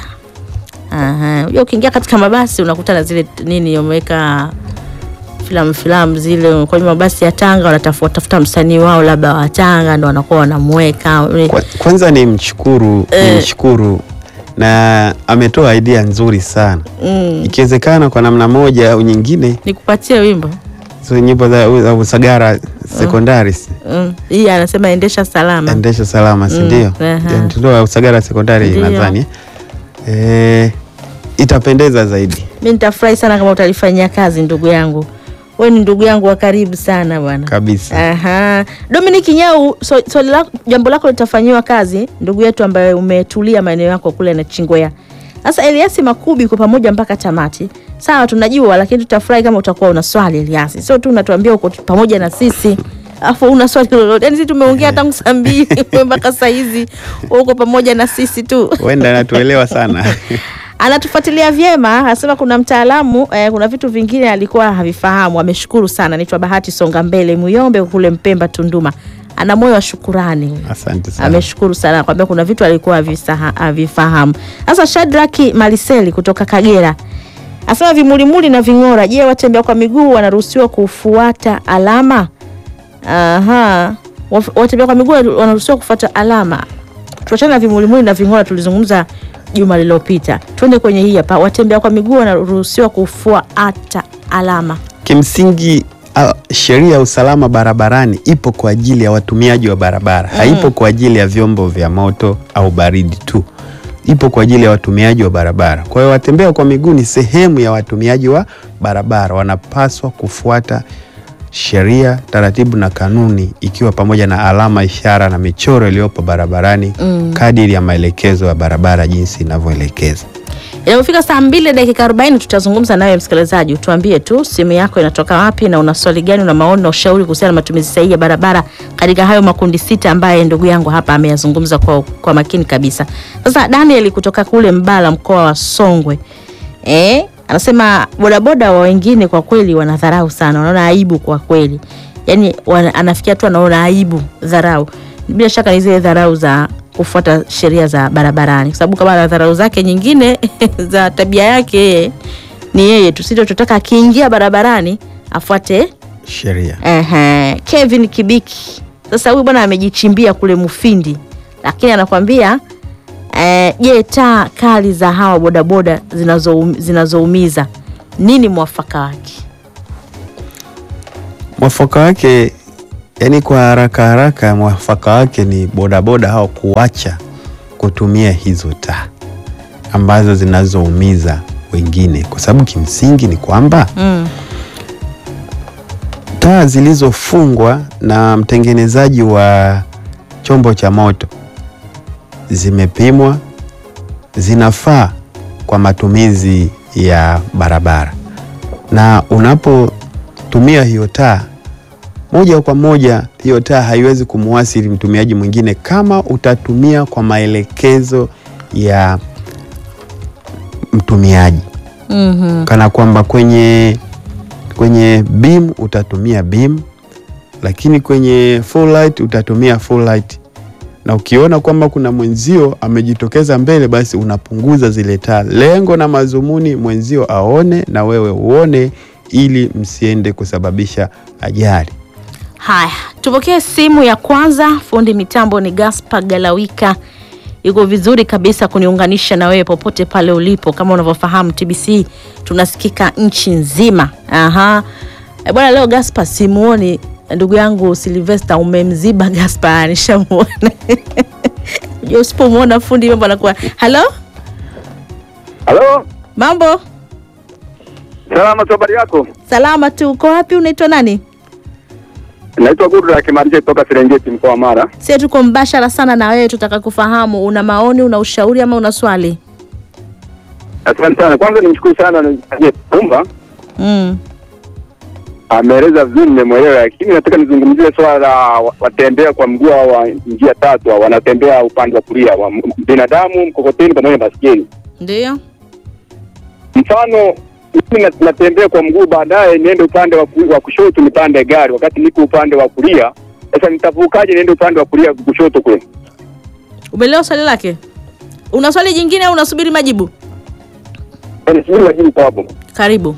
Aha, unajua ukiingia katika mabasi unakutana zile nini wameweka filamu filamu zile kwenye mabasi ya Tanga, wanatafuta tafuta msanii wao labda wa Tanga ndo wanakuwa wanamweka. Kwa, kwanza ni mshukuru Eh. ni mshukuru na ametoa idea nzuri sana. Mm, Ikiwezekana kwa namna moja au nyingine, nikupatie wimbo hizo nyimbo za, za Usagara sekondari mm. Hii anasema endesha salama. endesha salama, si Mm, ndio? aha. Ndio ya Usagara sekondari Ndio. nadhani eh, itapendeza zaidi Mi nitafurahi sana kama utalifanyia kazi ndugu yangu. Wewe ni ndugu yangu wa karibu sana bwana. kabisa. Aha. Dominic Nyau, so, swali lako, jambo lako litafanyiwa kazi ndugu yetu ambaye umetulia maeneo yako kule na Chingwea. Sasa Eliasi Makubi kwa pamoja mpaka tamati. Sawa tunajua lakini tutafurahi kama utakuwa una swali Eliasi. Sio tu unatuambia uko tu pamoja na sisi. Afu una swali lolote. Yaani sisi tumeongea tangu saa mbili mpaka saa hizi wewe uko pamoja na sisi tu. Huenda anatuelewa sana anatufuatilia vyema, anasema kuna mtaalamu eh, kuna vitu vingine alikuwa havifahamu. Ameshukuru sana. Anaitwa Bahati Songa Mbele Muyombe kule Mpemba Tunduma, ana moyo wa shukurani. asante sana. Ameshukuru sana kwambia kuna vitu alikuwa havisaha- havifahamu. Sasa Shadraki Maliseli kutoka Kagera asema vimulimuli na ving'ora, je, watembea kwa miguu wanaruhusiwa kufuata alama? Aha, Waf- watembea kwa miguu wanaruhusiwa kufuata alama. Tuachana na vimulimuli na ving'ora, tulizungumza juma lililopita. Twende kwenye hii hapa, watembea kwa miguu wanaruhusiwa kufuata alama. Kimsingi a- sheria ya usalama barabarani ipo kwa ajili ya watumiaji wa barabara, haipo kwa ajili ya vyombo vya moto au baridi tu, ipo kwa ajili ya watumiaji wa barabara. Kwa hiyo watembea kwa miguu ni sehemu ya watumiaji wa barabara, wanapaswa kufuata sheria, taratibu na kanuni, ikiwa pamoja na alama, ishara na michoro iliyopo barabarani kadiri ya maelekezo ya barabara jinsi inavyoelekeza. Inapofika saa mbili dakika 40 tutazungumza nawe msikilizaji, utuambie tu simu yako inatoka wapi na una swali gani, una maoni na ushauri kuhusiana na matumizi sahihi ya barabara katika hayo makundi sita ambaye ndugu yangu hapa ameyazungumza kwa, kwa makini kabisa. Sasa Daniel kutoka kule Mbala mkoa wa Songwe eh, anasema bodaboda wa wengine kwa kweli wanadharau sana, wanaona aibu kwa kweli, yaani wana, anafikia tu anaona aibu, dharau. Bila shaka ni zile dharau za kufuata sheria za barabarani, kwa sababu kama ana dharau zake nyingine za tabia yake yeye ni yeye tu, sisi tunataka akiingia barabarani afuate sheria. Ehe, Kevin Kibiki. Sasa huyu bwana amejichimbia kule Mufindi, lakini anakwambia eh, je, taa kali za hawa bodaboda zinazoum- zinazoumiza nini mwafaka wake? Mwafaka wake yani, kwa haraka haraka, mwafaka wake ni bodaboda hao kuacha kutumia hizo taa ambazo zinazoumiza wengine, kwa sababu kimsingi ni kwamba Mm. taa zilizofungwa na mtengenezaji wa chombo cha moto zimepimwa, zinafaa kwa matumizi ya barabara, na unapotumia hiyo taa moja kwa moja, hiyo taa haiwezi kumwasili mtumiaji mwingine kama utatumia kwa maelekezo ya mtumiaji Mhm. kana kwamba kwenye kwenye beam utatumia beam, lakini kwenye full light utatumia full light, na ukiona kwamba kuna mwenzio amejitokeza mbele, basi unapunguza zile taa. Lengo na mazumuni mwenzio aone na wewe uone, ili msiende kusababisha ajali. Haya, tupokee simu ya kwanza. Fundi mitambo ni Gaspar Galawika, yuko vizuri kabisa kuniunganisha na wewe popote pale ulipo. Kama unavyofahamu TBC tunasikika nchi nzima. Aha. E bwana, leo Gaspar simuoni ndugu yangu Silvester, umemziba Gaspar, nishamuona Unajua usipomwona fundi mambo anakuwa halo, Halo, mambo salama tu, habari yako? salama tu. Uko wapi? Unaitwa nani? Naitwa Gudra Kimarije kutoka Serengeti, mkoa wa Mara. Sie tuko mbashara sana na wewe, tutaka kufahamu una maoni, una ushauri ama una swali? Asante sana. Kwanza nimshukuru sana Pumba, Mm. ameeleza vizuri, nimemwelewa, lakini nataka nizungumzie swala la wa- watembea kwa mguu wa njia tatu, hao wanatembea upande wa kulia wa m- binadamu, mkokoteni pamoja na baskeli. Ndio. Mfano mimi na- natembea kwa mguu, baadaye niende upande wa, ku- wa kushoto nipande gari, wakati niko upande wa kulia. Sasa nitavukaje niende upande wa kulia kushoto kule? Umeelewa swali lake? Una swali jingine au unasubiri majibu? Nisubiri majibu kwa hapo. Karibu.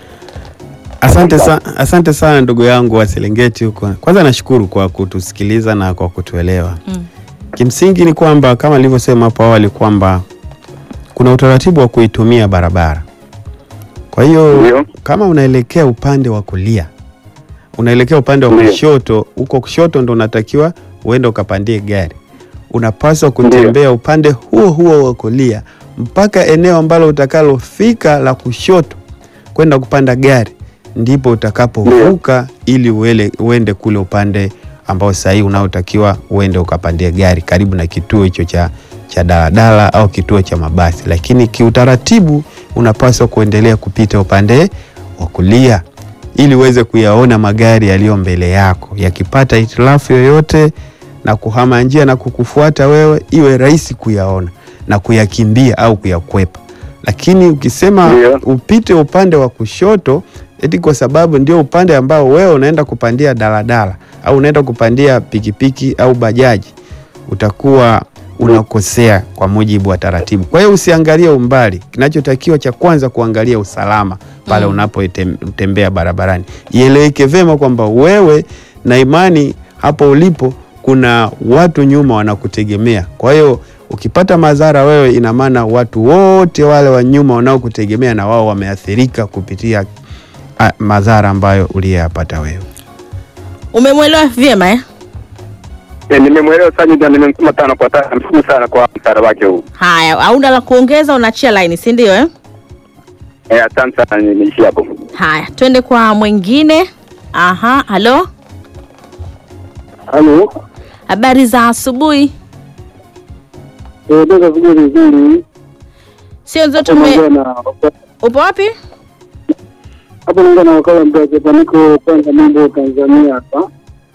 Asante, sa asante sana ndugu yangu wa Serengeti huko. Kwanza nashukuru kwa kutusikiliza na kwa kutuelewa. Mm. Kimsingi ni kwamba kama nilivyosema hapo awali kwamba kuna utaratibu wa kuitumia barabara. Kwa hiyo Ndio. kama unaelekea upande wa kulia, unaelekea upande wa Ndio. kushoto, huko kushoto ndo unatakiwa uende ukapandie gari. Unapaswa kutembea upande huo huo wa kulia mpaka eneo ambalo utakalofika la kushoto kwenda kupanda gari, ndipo utakapovuka ili uele, uende kule upande ambao sahihi unaotakiwa uende ukapandie gari karibu na kituo hicho cha cha daladala au kituo cha mabasi, lakini kiutaratibu unapaswa kuendelea kupita upande wa kulia ili uweze kuyaona magari yaliyo mbele yako. Yakipata hitilafu yoyote na kuhama njia na kukufuata wewe, iwe rahisi kuyaona na kuyakimbia au kuyakwepa. Lakini ukisema Ndio. upite upande wa kushoto eti kwa sababu ndio upande ambao wewe unaenda kupandia daladala au unaenda kupandia pikipiki au bajaji, utakuwa unakosea kwa mujibu wa taratibu. Kwa hiyo usiangalie umbali, kinachotakiwa cha kwanza kuangalia usalama pale Mm. unapotembea barabarani. Ieleweke vyema kwamba wewe na imani hapo ulipo kuna watu nyuma wanakutegemea. Kwa hiyo ukipata madhara wewe, ina maana watu wote wale wa nyuma wanaokutegemea na wao wameathirika kupitia a, madhara ambayo uliyapata wewe. Umemwelewa vyema eh? Eh, nimemwelewa sana na nimemsoma tano kwa tano. Namshukuru sana kwa msaada wake huu. Haya, hauna la kuongeza, unaachia laini, si ndio eh? Eh, asante sana, nimeishia hapo. Haya, twende kwa mwingine. Aha, halo, Halo, habari za asubuhi. eh, ndio vizuri vizuri. sio nzote Hapo ume naongea na upo wapi hapo naongea na wakala mtajepa niko kwanza mambo Tanzania hapa.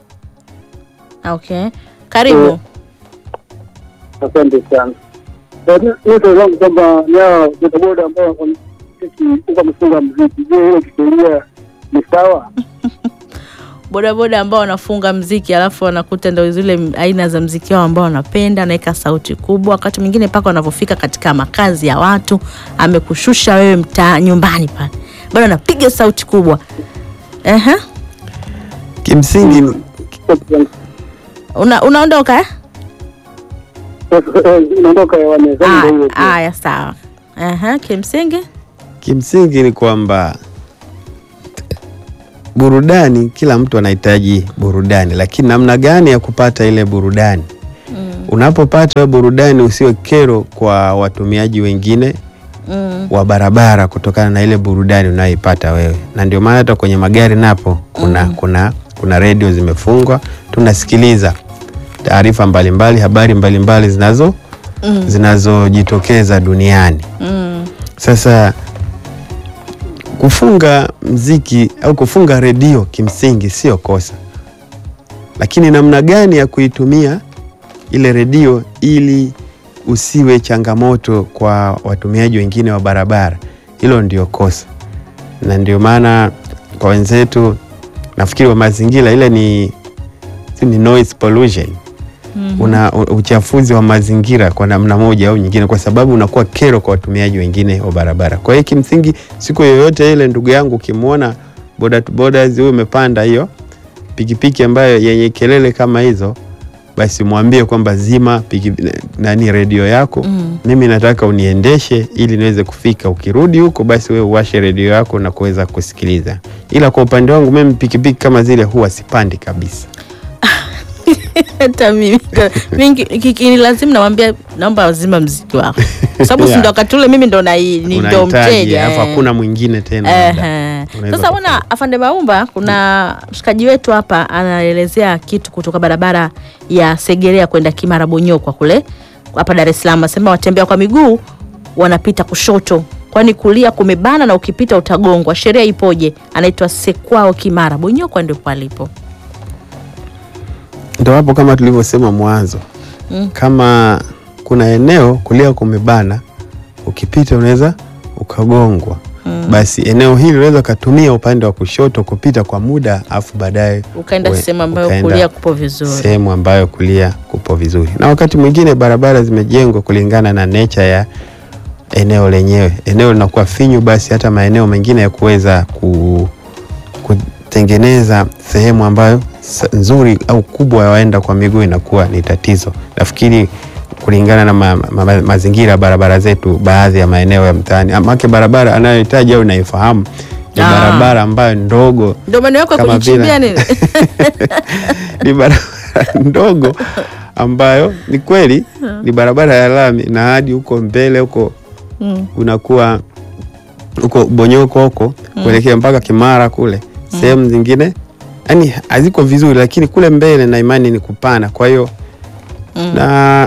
okay karibu Asante sana. Mimi swali langu kwamba ni hao bodaboda ambao sisi huko wamefunga mziki, je, hiyo kisheria ni sawa? bodaboda ambao wanafunga mziki alafu wanakuta ndo zile m- aina za mziki wao ambao wanapenda anaweka sauti kubwa wakati mwingine mpaka wanavyofika katika makazi ya watu amekushusha wewe mtaa nyumbani pale bado anapiga sauti kubwa Ehe. Kimsingi Una, unaondoka eh? Naondoka hewani. Sasa ndio hiyo tu. Ah, Aya, sawa. Ehe, kimsingi kimsingi ni kwamba burudani, kila mtu anahitaji burudani, lakini namna gani ya kupata ile burudani? Unapopata wewe burudani, usiwe kero kwa watumiaji wengine mm. wa barabara kutokana na ile burudani unayoipata wewe, na ndio maana hata kwenye magari napo kuna kuna kuna redio zimefungwa, tunasikiliza taarifa mbalimbali, habari mbalimbali zinazo Mm. zinazojitokeza duniani. Mm. Sasa kufunga mziki au kufunga redio kimsingi sio kosa, lakini namna gani ya kuitumia ile redio ili usiwe changamoto kwa watumiaji wengine wa barabara, hilo ndio kosa, na ndio maana kwa wenzetu nafikiri wa mazingira ile ni, si ni noise pollution Mhm. una u- uchafuzi wa mazingira kwa namna moja au nyingine, kwa sababu unakuwa kero kwa watumiaji wengine wa barabara. Kwa hiyo kimsingi, siku yoyote ile, ndugu yangu, ukimwona boda to bodas huyu umepanda hiyo pikipiki ambayo yenye kelele kama hizo, basi mwambie kwamba zima piki, nani redio yako Mm. mimi nataka uniendeshe ili niweze kufika. Ukirudi huko, basi wewe uwashe redio yako na kuweza kusikiliza. Ila kwa upande wangu mimi pikipiki kama zile huwa sipandi kabisa. hata mimi mingi kikini lazima namwambia naomba wazima mziki wako kwa sababu si Yeah. ndo wakati ule mimi ndo na ni ndo Unahitaji, mteja alafu eh. hakuna mwingine tena labda. Ehe. Unaweza Sasa kufanya. bwana afande Maumba, kuna mshikaji wetu hapa anaelezea kitu kutoka barabara ya Segerea kwenda Kimara Bonyokwa kule hapa Dar es Salaam, asema watembea kwa miguu wanapita kushoto, kwani kulia kumebana na ukipita utagongwa. Sheria ipoje? Anaitwa Sekwao Kimara Bonyokwa, ndio palipo. Ndo hapo kama tulivyosema mwanzo Mm. kama kuna eneo kulia kumebana, ukipita unaweza ukagongwa. Basi eneo hili unaweza ukatumia upande wa kushoto kupita kwa muda, afu baadaye Ukaenda we- sehemu ambayo ukaenda kulia kupo vizuri. sehemu ambayo kulia kupo vizuri. Na wakati mwingine barabara zimejengwa kulingana na nature ya eneo lenyewe. Eneo linakuwa finyu, basi hata maeneo mengine ya kuweza ku, kutengeneza sehemu ambayo sa- nzuri au kubwa ya waenda kwa miguu inakuwa ni tatizo. Nafikiri kulingana na ma, ma, ma, mazingira ya barabara zetu, baadhi ya maeneo ya mtaani, amake barabara anayohitaji au inaifahamu ni Ah. barabara ambayo ndogo Ndio maana yako ya Kama kujichimbia vile- nini? ni barabara ndogo ambayo ni kweli ni barabara ya lami na hadi huko mbele huko Mm. unakuwa huko Bonyoko huko kuelekea mpaka Kimara kule sehemu zingine yani haziko vizuri, lakini kule mbele na imani ni kupana. Kwa hiyo Mm. na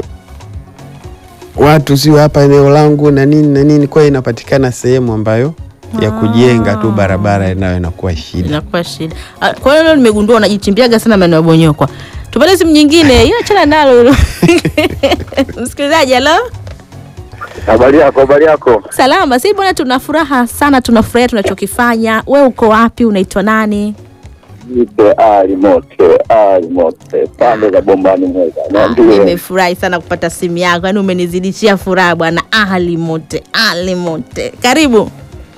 watu sio hapa eneo langu na nini na nini, kwa hiyo inapatikana sehemu ambayo ya kujenga tu barabara nayo inakuwa shida. inakuwa shida. Ah, Kwa hiyo leo nimegundua unajichimbiaga sana maeneo ya Bonyokwa. Tupate simu nyingine, hiyo achana nalo hilo. Msikilizaji, halo, Habari yako, habari yako. salama. Si bwana, tuna furaha sana, tunafurahia tunachokifanya. We uko wapi? Unaitwa nani? Nipe ali mote, ali mote. Pande za bombani mweza. Ah, Niambie. Nimefurahi sana kupata simu yako, yaani umenizidishia furaha bwana. Ali mote, ali mote, karibu.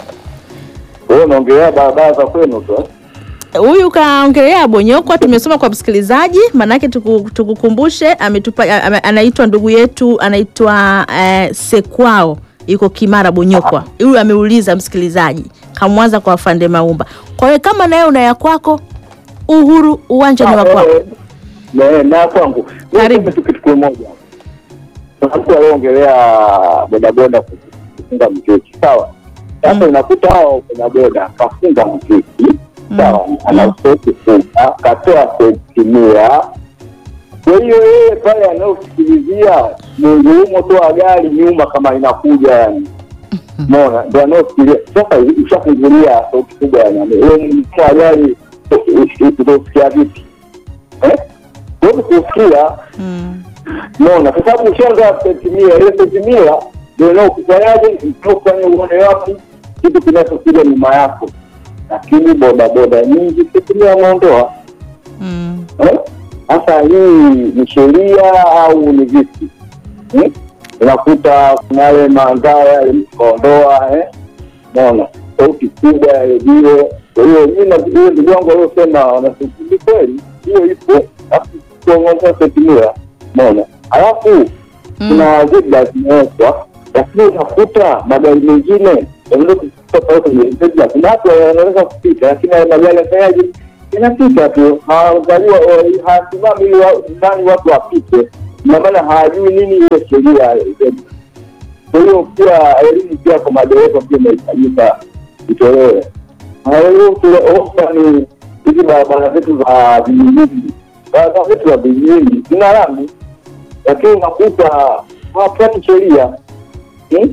Wewe unaongelea barabara za kwenu tu. eh? Huyu kaongelea Bonyokwa, tumesoma kwa msikilizaji, maanake tuku- tukukumbushe, ametupa ame- anaitwa ndugu yetu anaitwa eh, Sekwao, yuko Kimara Bonyokwa. Huyu ameuliza msikilizaji, kamwanza kwa afande Maumba. Kwa hiyo kama nawe una ya kwako, uhuru, uwanja ni wa kwako. Eh, eh, Na kwangu. Mimi Karibu. niseme tu kitu kimoja. Kuna mtu aliongelea bodaboda kufunga mziki. Sawa. Sasa unakuta hao bodaboda kafunga mziki. Sawa. Anasoti funga, katoa kutimia. Kwa hiyo yeye pale anayosikilizia Mungu humo toa gari nyuma kama inakuja yani. Umeona, ndio anaofikiria sasa. Ushafungulia sauti kubwa ya nani, wewe ni mkuu wa gari, utasikia vipi eh? Huwezi kusikia Mm. Umeona, kwa sababu ushaanza sentimia, ile sentimia ndio inaokufanyaje, inaokufanya uone wapi kitu kinachokuja nyuma yako, lakini bodaboda nyingi sentimia wameondoa. Mm. Eh? Sasa hii ni sheria au ni vipi? Hmm? Unakuta kuna yale mazao yale mtu kaondoa, eh? Umeona sauti kubwa ya redio. Kwa hiyo mi na huyo ndugu wangu aliosema wanasukuli kweli, hiyo ipo, alafu kuongeza sentimia, umeona alafu kuna zebra zimewekwa, lakini unakuta magari mengine yanaweza kupita pale kwenye zebra. Kuna watu wanaweza kupita, lakini haya magari yafanyaje? Yanapita tu, hawaangaliwa, hawasimami ili wa- ndani watu wapite, ina maana hawajui nini hiyo sheria ya zebra. Kwa hiyo pia elimu pia kwa madereva pia inahitajika itolewe. Na hiyo tunaomba ni hizi barabara zetu za vijijini, barabara zetu za vijijini zina lami lakini unakuta hawafuati sheria Hmm?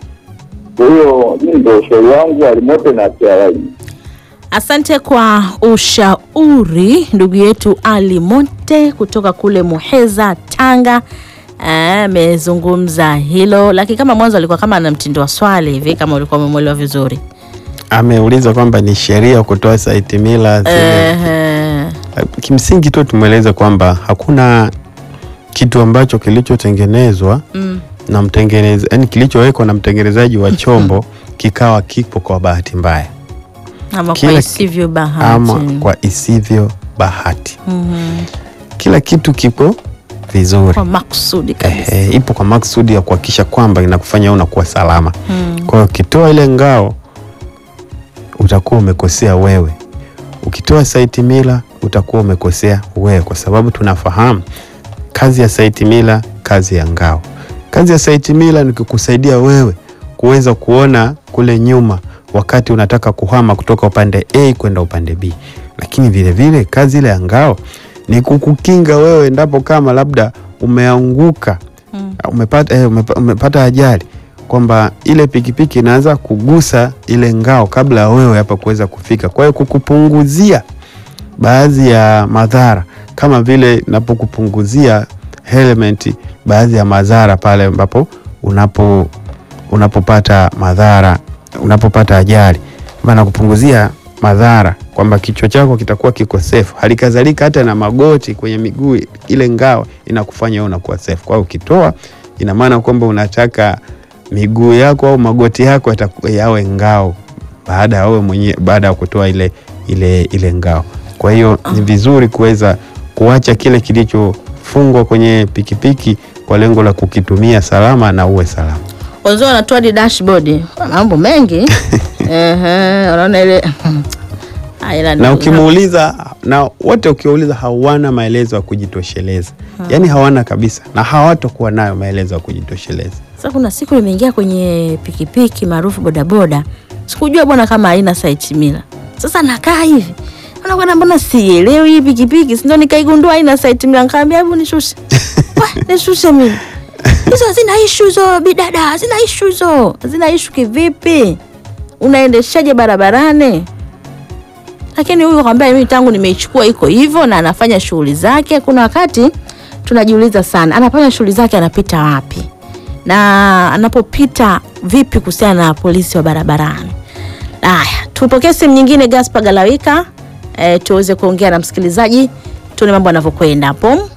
kwa hiyo hii ndio ushauri wangu alimote na TRA. Asante kwa ushauri ndugu yetu Ali Monte kutoka kule Muheza, Tanga. Eh, amezungumza hilo, lakini kama mwanzo alikuwa kama ana mtindo wa swali hivi, kama ulikuwa umemwelewa vizuri. Ameuliza kwamba ni sheria kutoa saiti mila zile. Ehe. Kimsingi tu tumweleze kwamba hakuna kitu ambacho kilichotengenezwa Mm. na mtengeneza, yani kilichowekwa na mtengenezaji wa chombo kikawa kipo kwa bahati mbaya Ama kwa Kila- isivyo bahati. ama kwa isivyo bahati. Mhm. Kila kitu kipo vizuri. Kwa makusudi kabisa. Ehe, ipo kwa maksudi ya kuhakikisha kwamba inakufanya wewe unakuwa salama. Mm. Kwa hiyo ukitoa ile ngao utakuwa umekosea wewe, ukitoa saiti mila utakuwa umekosea wewe, kwa sababu tunafahamu kazi ya saiti mila, kazi ya ngao. Kazi ya saiti mila ni kukusaidia wewe kuweza kuona kule nyuma wakati unataka kuhama kutoka upande A kwenda upande B, lakini vile vile kazi ile ya ngao ni kukukinga wewe endapo kama labda umeanguka Mm. umepata, eh, umepa, umepata ajali kwamba ile pikipiki inaanza kugusa ile ngao kabla ya wewe hapa kuweza kufika, kwa hiyo kukupunguzia baadhi ya madhara kama vile napokupunguzia helmet baadhi ya madhara pale ambapo unapo unapopata madhara unapopata ajali maana kupunguzia madhara kwamba kichwa chako kitakuwa kiko safe. Hali kadhalika hata na magoti kwenye miguu, ile ngao inakufanya wewe unakuwa safe. Kwa hiyo ukitoa, ina maana kwamba unataka miguu yako au magoti yako yatakuwa yawe ngao baada ya wewe mwenyewe baada ya kutoa ile ile ile ngao. Kwa hiyo ni vizuri kuweza kuacha kile kilichofungwa kwenye pikipiki kwa lengo la kukitumia salama na uwe salama. Wazee wanatoa di dashboard. Mambo mengi. Ehe, unaona ile Ah, ila na ndugu- ukimuuliza na wote ukiwauliza hawana maelezo ya kujitosheleza yaani hawana kabisa na hawatokuwa nayo maelezo ya kujitosheleza Sasa kuna siku nimeingia kwenye pikipiki maarufu bodaboda, sikujua bwana kama haina site mila. Sasa nakaa hivi Naona bwana, mbona sielewi hii pikipiki, si ndio nikaigundua haina site mila, nikamwambia hebu nishushe. Wah, nishushe mimi. Hizo hazina issue hizo bidada, hazina issue hizo. Hazina issue kivipi? Unaendeshaje barabarani? Lakini huyu kwambia mimi tangu nimeichukua iko hivyo na anafanya shughuli zake. Kuna wakati tunajiuliza sana, anafanya shughuli zake anapita wapi? na anapopita vipi kuhusiana na polisi wa barabarani. Haya, tupokee simu nyingine, Gaspar Galawika, e, tuweze kuongea na msikilizaji tuone mambo yanavyokwenda hapo.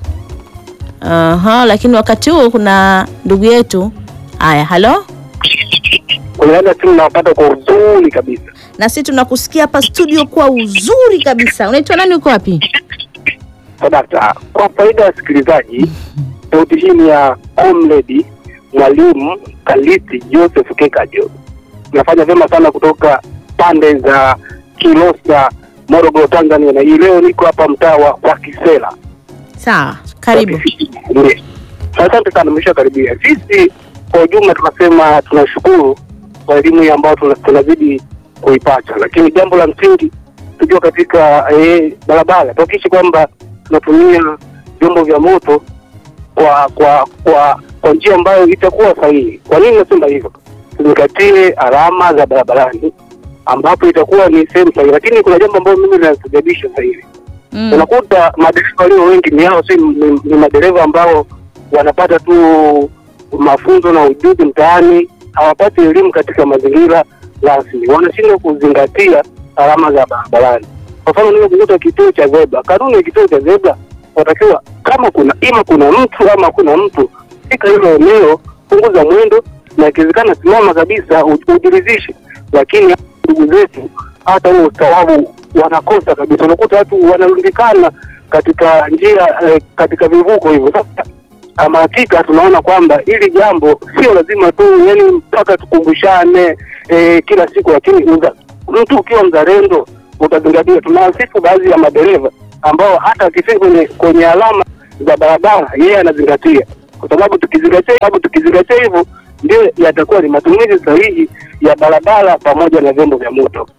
Aha, lakini wakati huu kuna ndugu yetu. Haya, halo, Kulingana simu nawapata kwa uzuri kabisa. na sisi tunakusikia hapa studio kwa uzuri kabisa. Unaitwa nani? Uko wapi? Sadakta, kwa faida ya wasikilizaji, sauti hii ni ya comrade mwalimu Kalisi Joseph Kekajo. Nafanya vyema sana kutoka pande za Kilosa, Morogoro, Tanzania, na hii leo niko hapa mtaa wa wa Kisela. Sawa, karibu. Ndiyo. Asante sana, mmesha karibia. Sisi kwa ujumla tunasema tunashukuru kwa elimu hii ambayo tuna- tunazidi kuipata, lakini jambo la msingi tujua katika eh, barabara tuhakikishe kwamba tunatumia vyombo vya moto kwa kwa kwa kwa njia ambayo itakuwa sahihi. Kwa nini nasema hivyo? tuzingatie alama za barabarani ambapo itakuwa ni sehemu sahihi, lakini kuna jambo ambalo mimi linasababisha sasa hivi Mm. unakuta madereva walio wengi ni hao, si ni, ni madereva ambao wanapata tu mafunzo na ujuzi mtaani, hawapati elimu katika mazingira rasmi, wanashindwa kuzingatia alama za barabarani. Kwa mfano, unaweza kukuta kituo cha zebra, kanuni ya kituo cha zebra watakiwa kama kuna ima kuna mtu ama kuna mtu, fika hilo eneo, punguza mwendo, na ikiwezekana simama kabisa, u- ujiridhishe. Lakini ndugu zetu hata huo ustaarabu wanakosa kabisa. Unakuta watu wanarundikana katika njia eh, katika vivuko hivyo. Sasa ama hakika tunaona kwamba hili jambo sio lazima tu yani mpaka tukumbushane eh, kila siku, lakini uza, mtu ukiwa mzalendo utazingatia. Tunawasifu baadhi ya madereva ambao hata akifika kwenye, kwenye alama za barabara yeye anazingatia, kwa sababu tukizingatia sababu tukizingatia hivyo ndio yatakuwa ni matumizi sahihi ya barabara pamoja na vyombo vya moto.